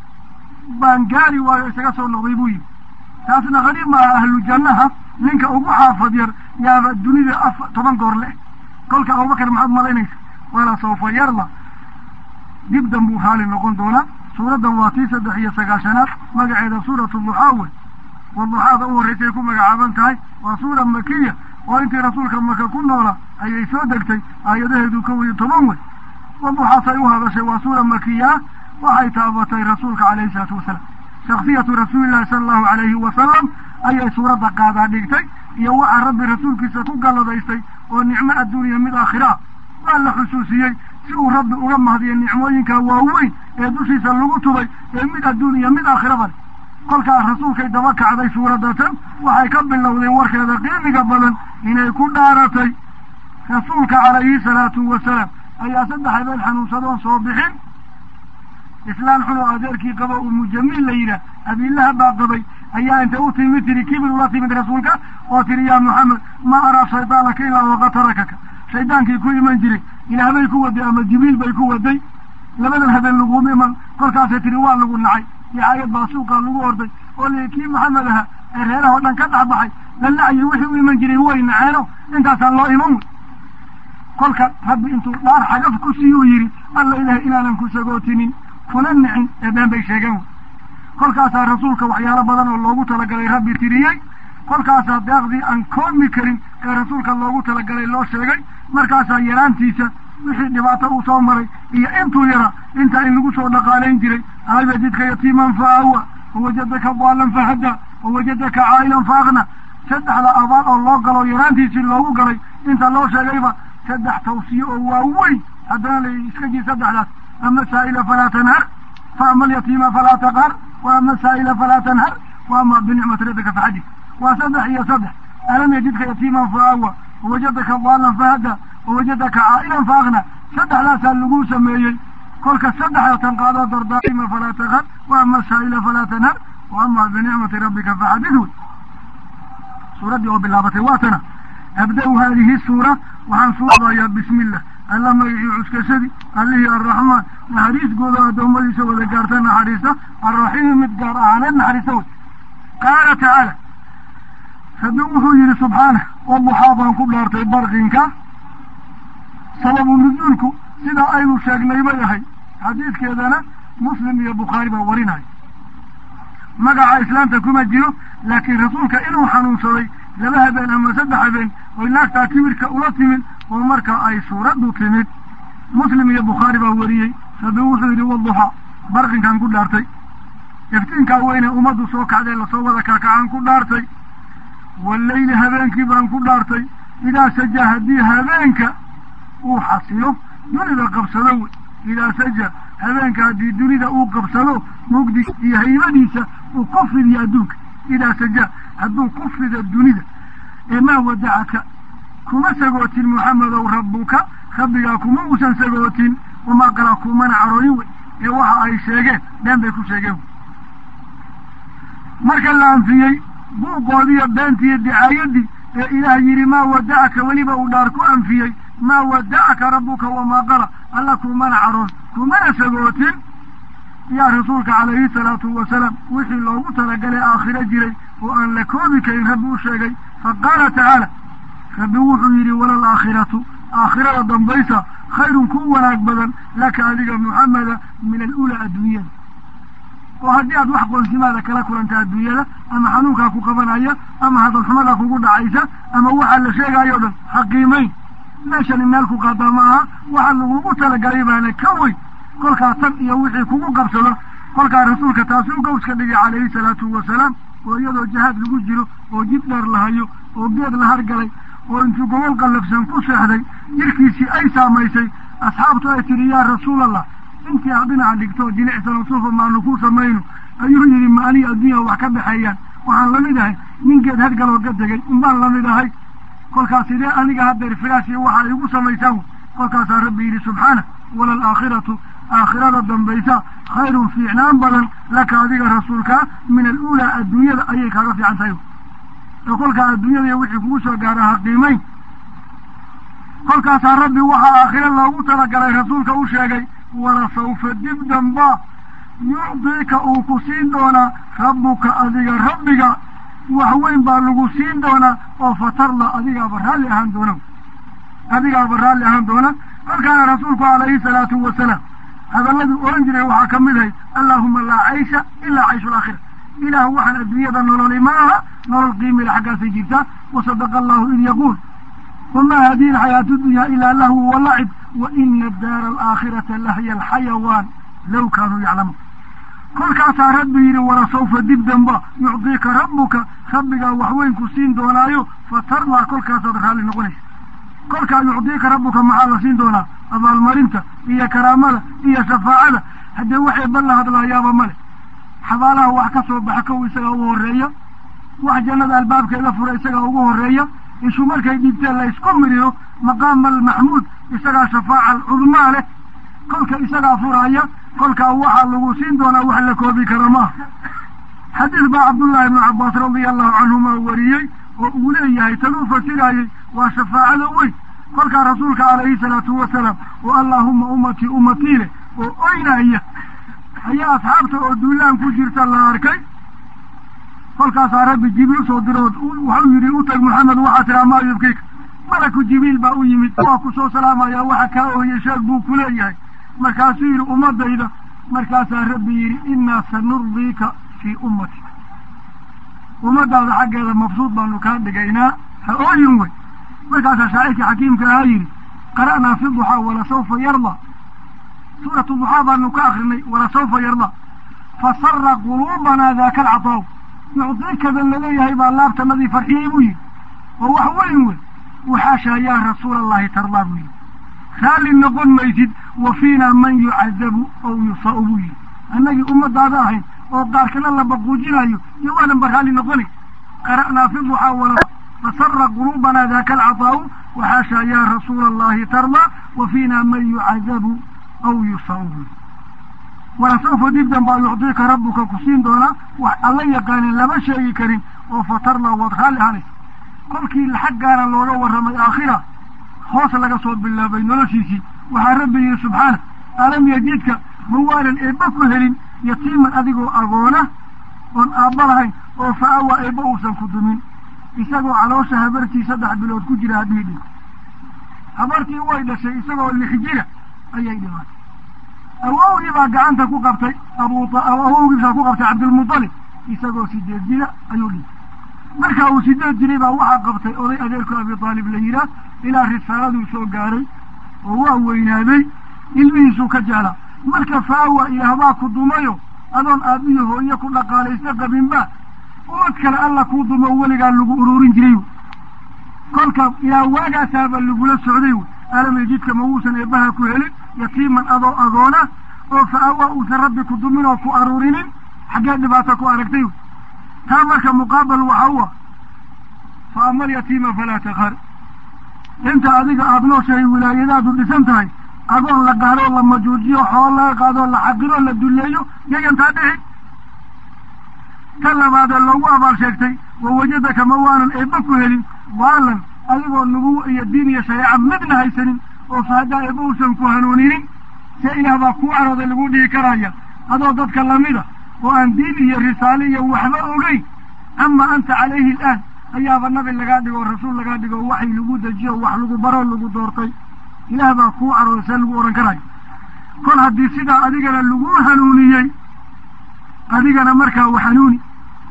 baan gaari waayo isaga soo noqday buu yidhi taasna qariib maaha ahlu jannaha ninka ugu xaafad yar yaaba dunida af toban goor leh kolka abubakar maxaad malaynaysa wala sawfa yarda dib dan buu raali noqon doonaa suuraddan waa tii saddex iyo sagaashanaad magaceeda suuratu duxaa wey waduxaada u horraysay ku magacaaban tahay waa suura makiya oo intii rasuulka maka ku noola ayay soo degtay aayadaheedu kow iyo toban wey waduxaasay u hadashay waa suura makiya ah waxay taabatay rasuulka calayhi salaatu wasalaam shaksiyatu rasuulillahi sala allahu calayhi wasalam ayay suuradda qaadaa dhigtay iyo waxaa rabbi rasuulkiisa ku galladaystay oo nicmo adduuniya mid aakhira waa la xusuusiyey si uu rabbi uga mahdiyo nicmooyinka waaweyn ee dushiisa lagu tubay ee mid adduun iyo mid aakhiraba leh kolkaa rasuulkay daba kacday suuradatan waxay ka bilowdeen warkeeda qiimiga badan inay ku dhaaratay rasuulka calayhi salaatu wasalaam ayaa saddex habeen xanuunsadoon soo bixin islaan xun oo adeerkii qabo umu jamiil la yidhaah abiilaha baa qabay ayaa inta u timid tiri kibir ula timid rasuulka oo tiri yaa maxamed ma araa shaydaanaka ilaa waqad tarakaka shaydaankii ku iman jiray ilaah bay ku waday ama jibriil bay ku waday labadan habeen laguma iman kolkaasay tiri waa lagu nacay dicaayad baa suuqaa lagu orday oo li kii maxamed aha ee reeraha o dhan ka dhex baxay la nacayay wixii u iman jiray way naceeno intaasaan loo iman wey kolka rabbi intuu dhaar xagaf ku siiyuu yidhi alla ilahay inaanan ku sagootinin kuna nicin ee been bay sheegeen wey kolkaasaa rasuulka waxyaalo badan oo loogu talagalay rabbi tiriyey kolkaasaa deeqdii aan koomi karin ee rasuulka loogu talagalay loo sheegay markaasaa yaraantiisa wixii dhibaato uu soo maray iyo intuu yara intaa in lagu soo dhaqaalayn jiray alam yajidka yatiiman fa awa wawajadaka daalan fahada wawajadaka caa'ilan fa akna saddexda abaal oo loo galo yaraantiisii loogu galay inta loo sheegayba saddex tawsiye oo waaweyn haddana la iska jir saddexdaas ama saa'ila falaa tanhar fa ama alyatiima falaa taqhar wa ama saa'ila falaa tanhar wa ama binicmati rabbika faxadis waa saddex iyo saddex alam yajidka yatiiman fa awa wawajadaka daalan fahada wawajadaka caa'ilan fa akna saddexdaasaa lagu sameeyey kolka saddexda tan qaadoo dardaarima falaa taqhar wa ama saa'ila falaa tanhar wa ama binicmati rabbika faxadis wey suuraddii oo bilaabatay waa tana abda-u haadihi suura waxaan suurabayaa bismi illah alla magacii cuskashadii allihii arraxmaan naxariisgooda addoommadiisa wada gaarta naxariista arraxiimi mid gaar ahaaneed naxariista wey qaala tacaala rabbi wuxuu yidhi subxaanah waduxaa baan ku dhaartay barqinka sababu nuzuulku sidaa aynu sheegnay bay ahay xadiidkeedana muslim iyo bukhaari baa warinaya magaca islaamta kuma jiro laakiin rasuulka inuu xanuunsaday laba habeen ama saddex habeen oy naagtaa kibirka ula timid oo marka ay suuraddu timid muslim iyo bukhaari baa wariyey rabbi wuxuu yidhi waduxa barqinkaan ku dhaartay iftiinkaa weyne ummaddu soo kacdee lasoo wada kaakacaan ku dhaartay walleyli habeenkii baan ku dhaartay idaa saja haddii habeenka uu xasilo dunida qabsado wey idaa saja habeenka haddii dunida uu qabsado mugdi iyo haybadiisa uu ku fidiyo adduunka idaa saja hadduu ku fido dunida ee maa wadacaka kuma sagootin muxamedow rabbuka rabbigaa kuma uusan sagootin wamaa qalaa kumana carooyin wey ee waxa ay sheegeen been bay ku sheegeen wey marka la anfiyey buuqoodiiyo beentiiyo dicaayadii ee ilaah yidhi maa wadacaka weliba uu dhaar ku anfiyey maa wadacaka rabbuka wamaa qala alla kumana caroon kumana sagootin yaa rasuulka calayhi salaatu wasalaam wixii loogu talagalay aakhiro jiray oo aan la koobi karin rabbi u sheegay fa qaala tacaala rabbi wuxuu yidhi walal aakhiratu aakhirada dambaysa khayrun ku wanaag badan laka adiga muxameda min alulaa adduunyada oo haddii aad wax qoonsimaada kala kulanta adduunyada ama xanuunkaa ku qabanaya ama hadalxumada kugu dhacaysa ama waxaa la sheegaayo o dhan xaqiimayn meeshani meel ku qaadaa ma aha waxa lagugu talagalay baana ka weyn kolkaa tan iyo wixii kugu qabsado kolkaa rasuulka taasi u gawska dhigay calayhi salaatu wasalaam oo iyadoo jihaad lagu jiro oo jid dheer la hayo oo geed la hargalay oo intuu gobol qallafsan ku seexday jirkiisii ay saamaysay asxaabtu ay tidhi yaa rasuulallah intii aad dhinaca dhigto jilicsan sufa maanu ku samayno ayuu yidhi ma aniga adduunya wax ka dhexeeyaan waxaan lamid ahay nin geed hargaloo ka tegay unbaan lamid ahay kolkaas sidee aniga haddeer firaash iyo waxa igu samaysaan kolkaasaa rabbi yidhi subxaana walal aakhiratu aakhirada dambaysa khayrun fiicnaan badan laka adiga rasuulkaa min aluulaa adduunyada ayay kaaga fiican tahay oo kolkaa adduunyada iyo wixii kugu soo gaara ha qiimayn kolkaasaa rabbi waxaa aakhiro loogu talagalay rasuulka u sheegay walasawfa dib damba yucdiika uu ku siin doonaa rabbuka adiga rabbiga wax weyn baa lagu siin doonaa oo fatarla adigaaba raalli ahaan doona adigaaba raalli ahaan doona kolkaana rasuulku calayhi salaatu wasalaam hadalladuu ohan jiray waxaa ka mid ahay allaahuma laa caysha ilaa cayshu alaakhira ilaah waxaan adduunyada nololi ma aha nolol qiimila xaggaasay jirtaa wasadaqa allahu id yaquul wamaa hadihi alxayaatu dunya ilaa lahwu walacib wa ina daara alaakhirata lahiya alxayawaan low kaanuu yaclamuun kolkaasaa rabbi yidhi walasawfa dib damba yucdiika rabbuka rabbigaa waxweyn ku siin doonaayo fatarlaa kolkaasaad raalli noqonaysa kolkaa yucdiika rabbuka maxaa la siin doonaa abaalmarinta iyo karaamada iyo shafaacada haddee waxay balla hadlaayaaba male xabaalaha wax ka soo baxa kow isagaa ugu horreeya wax jannada albaabkeeda fura isagaa ugu horreeya ishu markay dhibteen la isku miriyo maqaama almaxmuud isagaa shafaaca alcudmaa leh kolka isagaa furaaya kolkaa waxaa lagu siin doonaa wax la koobi kara maaha xadiis baa cabdullaahi ibnu cabbaas radia allahu canhuma wariyey oo uu leeyahay tanuu fasiraayey waa shafaacada weyn kolkaa rasuulka calayhi salaatu wasalaam oo allaahuma ummatii ummatii leh oo oynaya ayaa asxaabta oo duulaan ku jirta la arkay kolkaasaa rabbi jibriil usoo dirood waxau yidhi u tag maxamed waxaa tiraa maa yubkiika malaku jibriil baa u yimid waa ku soo salaamaya waxa kaa ooyey sheeg buu ku leeyahay markaasuu yidhi ummadayda markaasaa rabbi yidhi innaa sanurdiika fii ummatika ummadaada xaggeeda mabsuud baanu kaa dhigaynaa ha ooyin wey markaasaa shaacirkii xakiimka ahaa yidhi qara'naa fi duxaa walasawfa yardaa suuratu duxaa baanu ka akrinay walasawfa yardaa fasara quluubanaa daaka alcataaw yucdiikadan laleeyahay baa laabtanadii farxiyey buu yidhi oo wax weyn wey waxaashaa yaa rasuula allahi tardaa buu yidhi raalli noqon maysid wa fiinaa man yucadabu aw yusa'u buu yidhi annagii ummadaada ahayn oo qaarkana la baquujinayo iyo waanan ba raalli noqonay qara'naa fi duxaa wala fasara quluubanaa daaka alcataa'u waxaashaa yaa rasuula allahi tardaa wa fiinaa man yucadabu aw yusa'u buu yidhi walasawfa dibdan baa yucdiika rabbuka ku siin doonaa wax alla yaqaanin lama sheegi karin oo fatarla waad raalli ahanaysa kolkii xaggaana looga warramay aakhira hoos laga soo bilaabay noloshiisii waxaa rabbi yihi subxaana alam yajidka ma waanan eebba ku helin yatiiman adigoo agoona oon aabba lahayn oo fa-awa eebba uusan ku dumin isagoo caloosha habartii saddex bilood ku jira haddii dhinto habartii way dhashay isagoo lix jira ayay dhimaatay awowgii baa gacanta ku qabtay abu awowgiisaa ku qabtay cabdilmutalib isagoo sideed jira ayuu dhintay markaa uu sideed jiray baa waxaa qabtay oday adeerku abi aalib la yidhaah ilaa risaaladuu soo gaaray oo waa weynaaday ilmihiisuu ka jeclaa marka faawa ilaah baa ku dumayo adoon aabbiyo hooye ku dhaqaalaysta qabinba umad kale alla kuu dumo weligaa lagu ururin jiray wy kolka ilaa waagaasaaba lagula socday wy aalamay jidka ma wuusan eebbaha ku helin yatiiman adoo agoona oo fa-awa uusan rabbi ku dumin oo ku aruurinin xaggee dhibaato ku aragtay wy taa marka muqaabal waxa u ah fa ama alyatiima falaa takar inta adiga aada nooshahay wilaayadaadu dhisan tahay adoon la gaadoo la majuujiyo xoolo laga qaadoo la xaqiroo la dulleeyo yayantaa dhici ta labaadee loogu abaal sheegtay wa wajadaka ma waanan eebba ku helin waalan adigoo nubuwa iyo diin iyo shareeca midna haysanin oo fa haddaa eebba uusan ku hanuuninin see ilaah baa kuu carooday lagu dhihi karaya adoo dadka lamida oo aan diin iyo risaale iyo waxba ogeyn ama anta calayhi alaan ayaaba nabi lagaa dhigo o rasuul lagaa dhigo o waxay lagu dejiyo wax lagu baroo lagu doortay ilaah baa kuu carooday see lagu odhan karayo kol haddii sidaa adigana lagu hanuuniyey adigana markaa wa hanuuni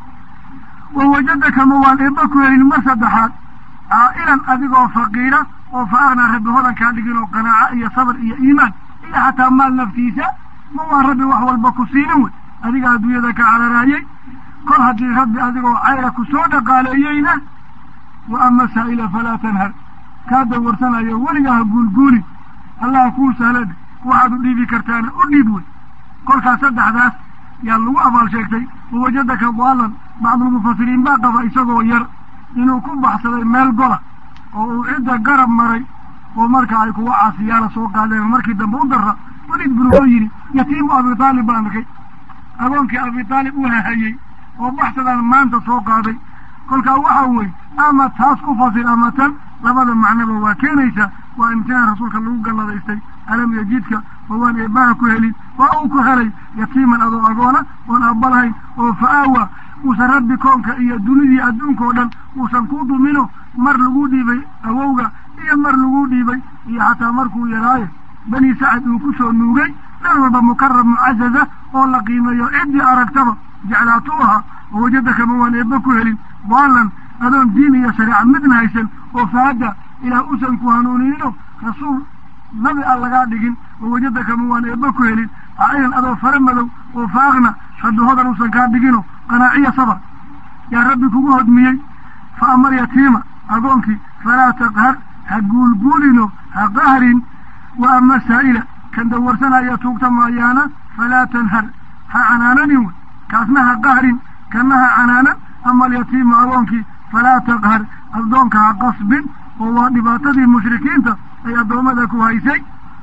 wa wajadaka ma waan eebba ku helin mar saddexaad caa'ilan adigoo faqiira oo fa aknaa rabbi hodankaa dhigin oo qanaaco iyo sabr iyo iimaan iyo xataa maal naftiisa ma waan rabbi wax walba ku siinin wey adiga adduunyada ka cararaayey kol haddii rabbi adigoo cayra ku soo dhaqaaleeyeyna wa ama saa'ila falaa tanhar kaa dawarsanayo weligaa ha guulguulin allaha kuu sahlade waxaad u dhiibi kartaana u dhiib wey kolkaas saddexdaas yaa lagu abaal sheegtay wa wajadaka daalan bacdulmufasiriin baa qaba isagoo yar inuu ku baxsaday meel gola oo uu cidda garab maray oo marka ay kuwa caasiyaala soo qaadeen markii dambe u darra weliid binu oo yidhi yatiimu abi taalib baan arkay agoonkii abi taalib u hahayey oo baxsadaan maanta soo qaaday kolkaa waxa weeye ama taas ku fasir ama tan labada macnoba waa keenaysaa waa imtixaan rasuulka lagu galladaystay alam yajidka oo waan eebbaha ku helin waa uu ku helay yatiiman adoo agoona oon aabalahayn oo fa-aawa uusan rabbi koonka iyo dunidii adduunka oo dhan uusan ku dumino mar lagu dhiibay awowga iyo mar lagu dhiibay iyo xataa markuu yaraayo bani sacad uu ku soo nuugay meel walba mukarab mucazaza oo la qiimeeyo ciddii aragtaba jeclaatu ahaa oo wajadaka ma waan eebba ku helin daalan adoon diin iyo shareeca midna haysan oo faadda ilaah usan ku hanuuniyino rasuul nabi aan lagaa dhigin oo wajadaka ma waan eebba ku helin cailan adoo fara madow oo faaqna rabbi hodan usan kaa dhigino qanaaciya sabar yaa rabbi kugu hodmiyey fa amar yatiima agoonkii falaa taqhar ha guulguulino ha qahrin wa ama saa'ila kan dawarsanaya tuugta maayaana falaa tanhar ha canaananin wey kaasna ha qahrin kana ha canaanan ama alyatiima agoonkii falaa taqhar addoonka ha qasbin oo waa dhibaatadii mushrikiinta ay addoommada ku haysay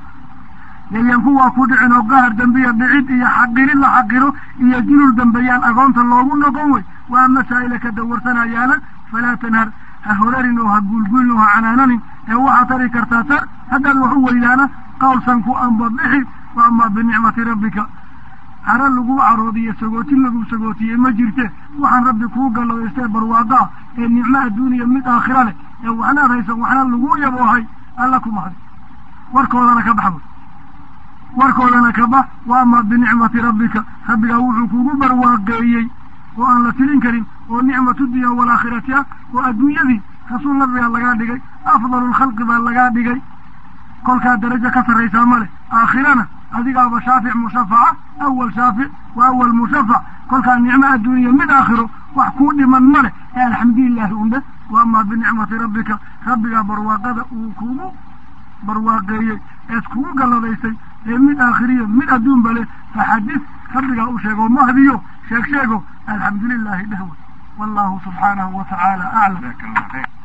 yayan kuwaa ku dhicin oo qahar dambiya dhicid iyo xaqirin la xaqiro iyo julul dambeeyaan agoonta loogu noqon wey wa ama saa'ila ka dawarsanayaana falaa tanhar ha horarin oo ha guulguulin oo ha canaananin ee waxaa tari kartaa tar haddaad wax u weydaana qawlsan ku amba bixi wa amaa binicmati rabbika hara lagu caroodiyo sagootin lagu sagootiye ma jirte waxaan rabbi kuu galladaystee barwaaqa ah ee nicmo adduuniya mid aakhira leh ee waxnaad haysan waxna lagu yaboohay alla ku mahdi warkoodana ka bax warkoodana ka bax wa amaa binicmati rabbika rabbigaa wuxuu kugu barwaaqeeyey oo aan la tilin karin oo nicmatu dunya waalaakhirati ah oo adduunyadii rasuul nabigaa lagaa dhigay afdalu lkhalqi baa lagaa dhigay kolkaa darajo ka sarraysaa ma leh aakhirana adigaaba shaafic mushafaca awal shaafic wa awal mushafac kolkaa nicmo adduuniya mid aakhiro wax kuu dhiman ma leh ee alxamdulilahi undhe wa amaa binicmati rabbika rabbigaa barwaaqada uu kugu barwaaqeeyey ees kugu galladaystay ee mid aakhiriyo mid adduunba leh faxadis rabbigaa u sheego mahdiyo sheeg sheego alxamdu lilahi dhehwe wallahu subxaanahu wa tacaala aclam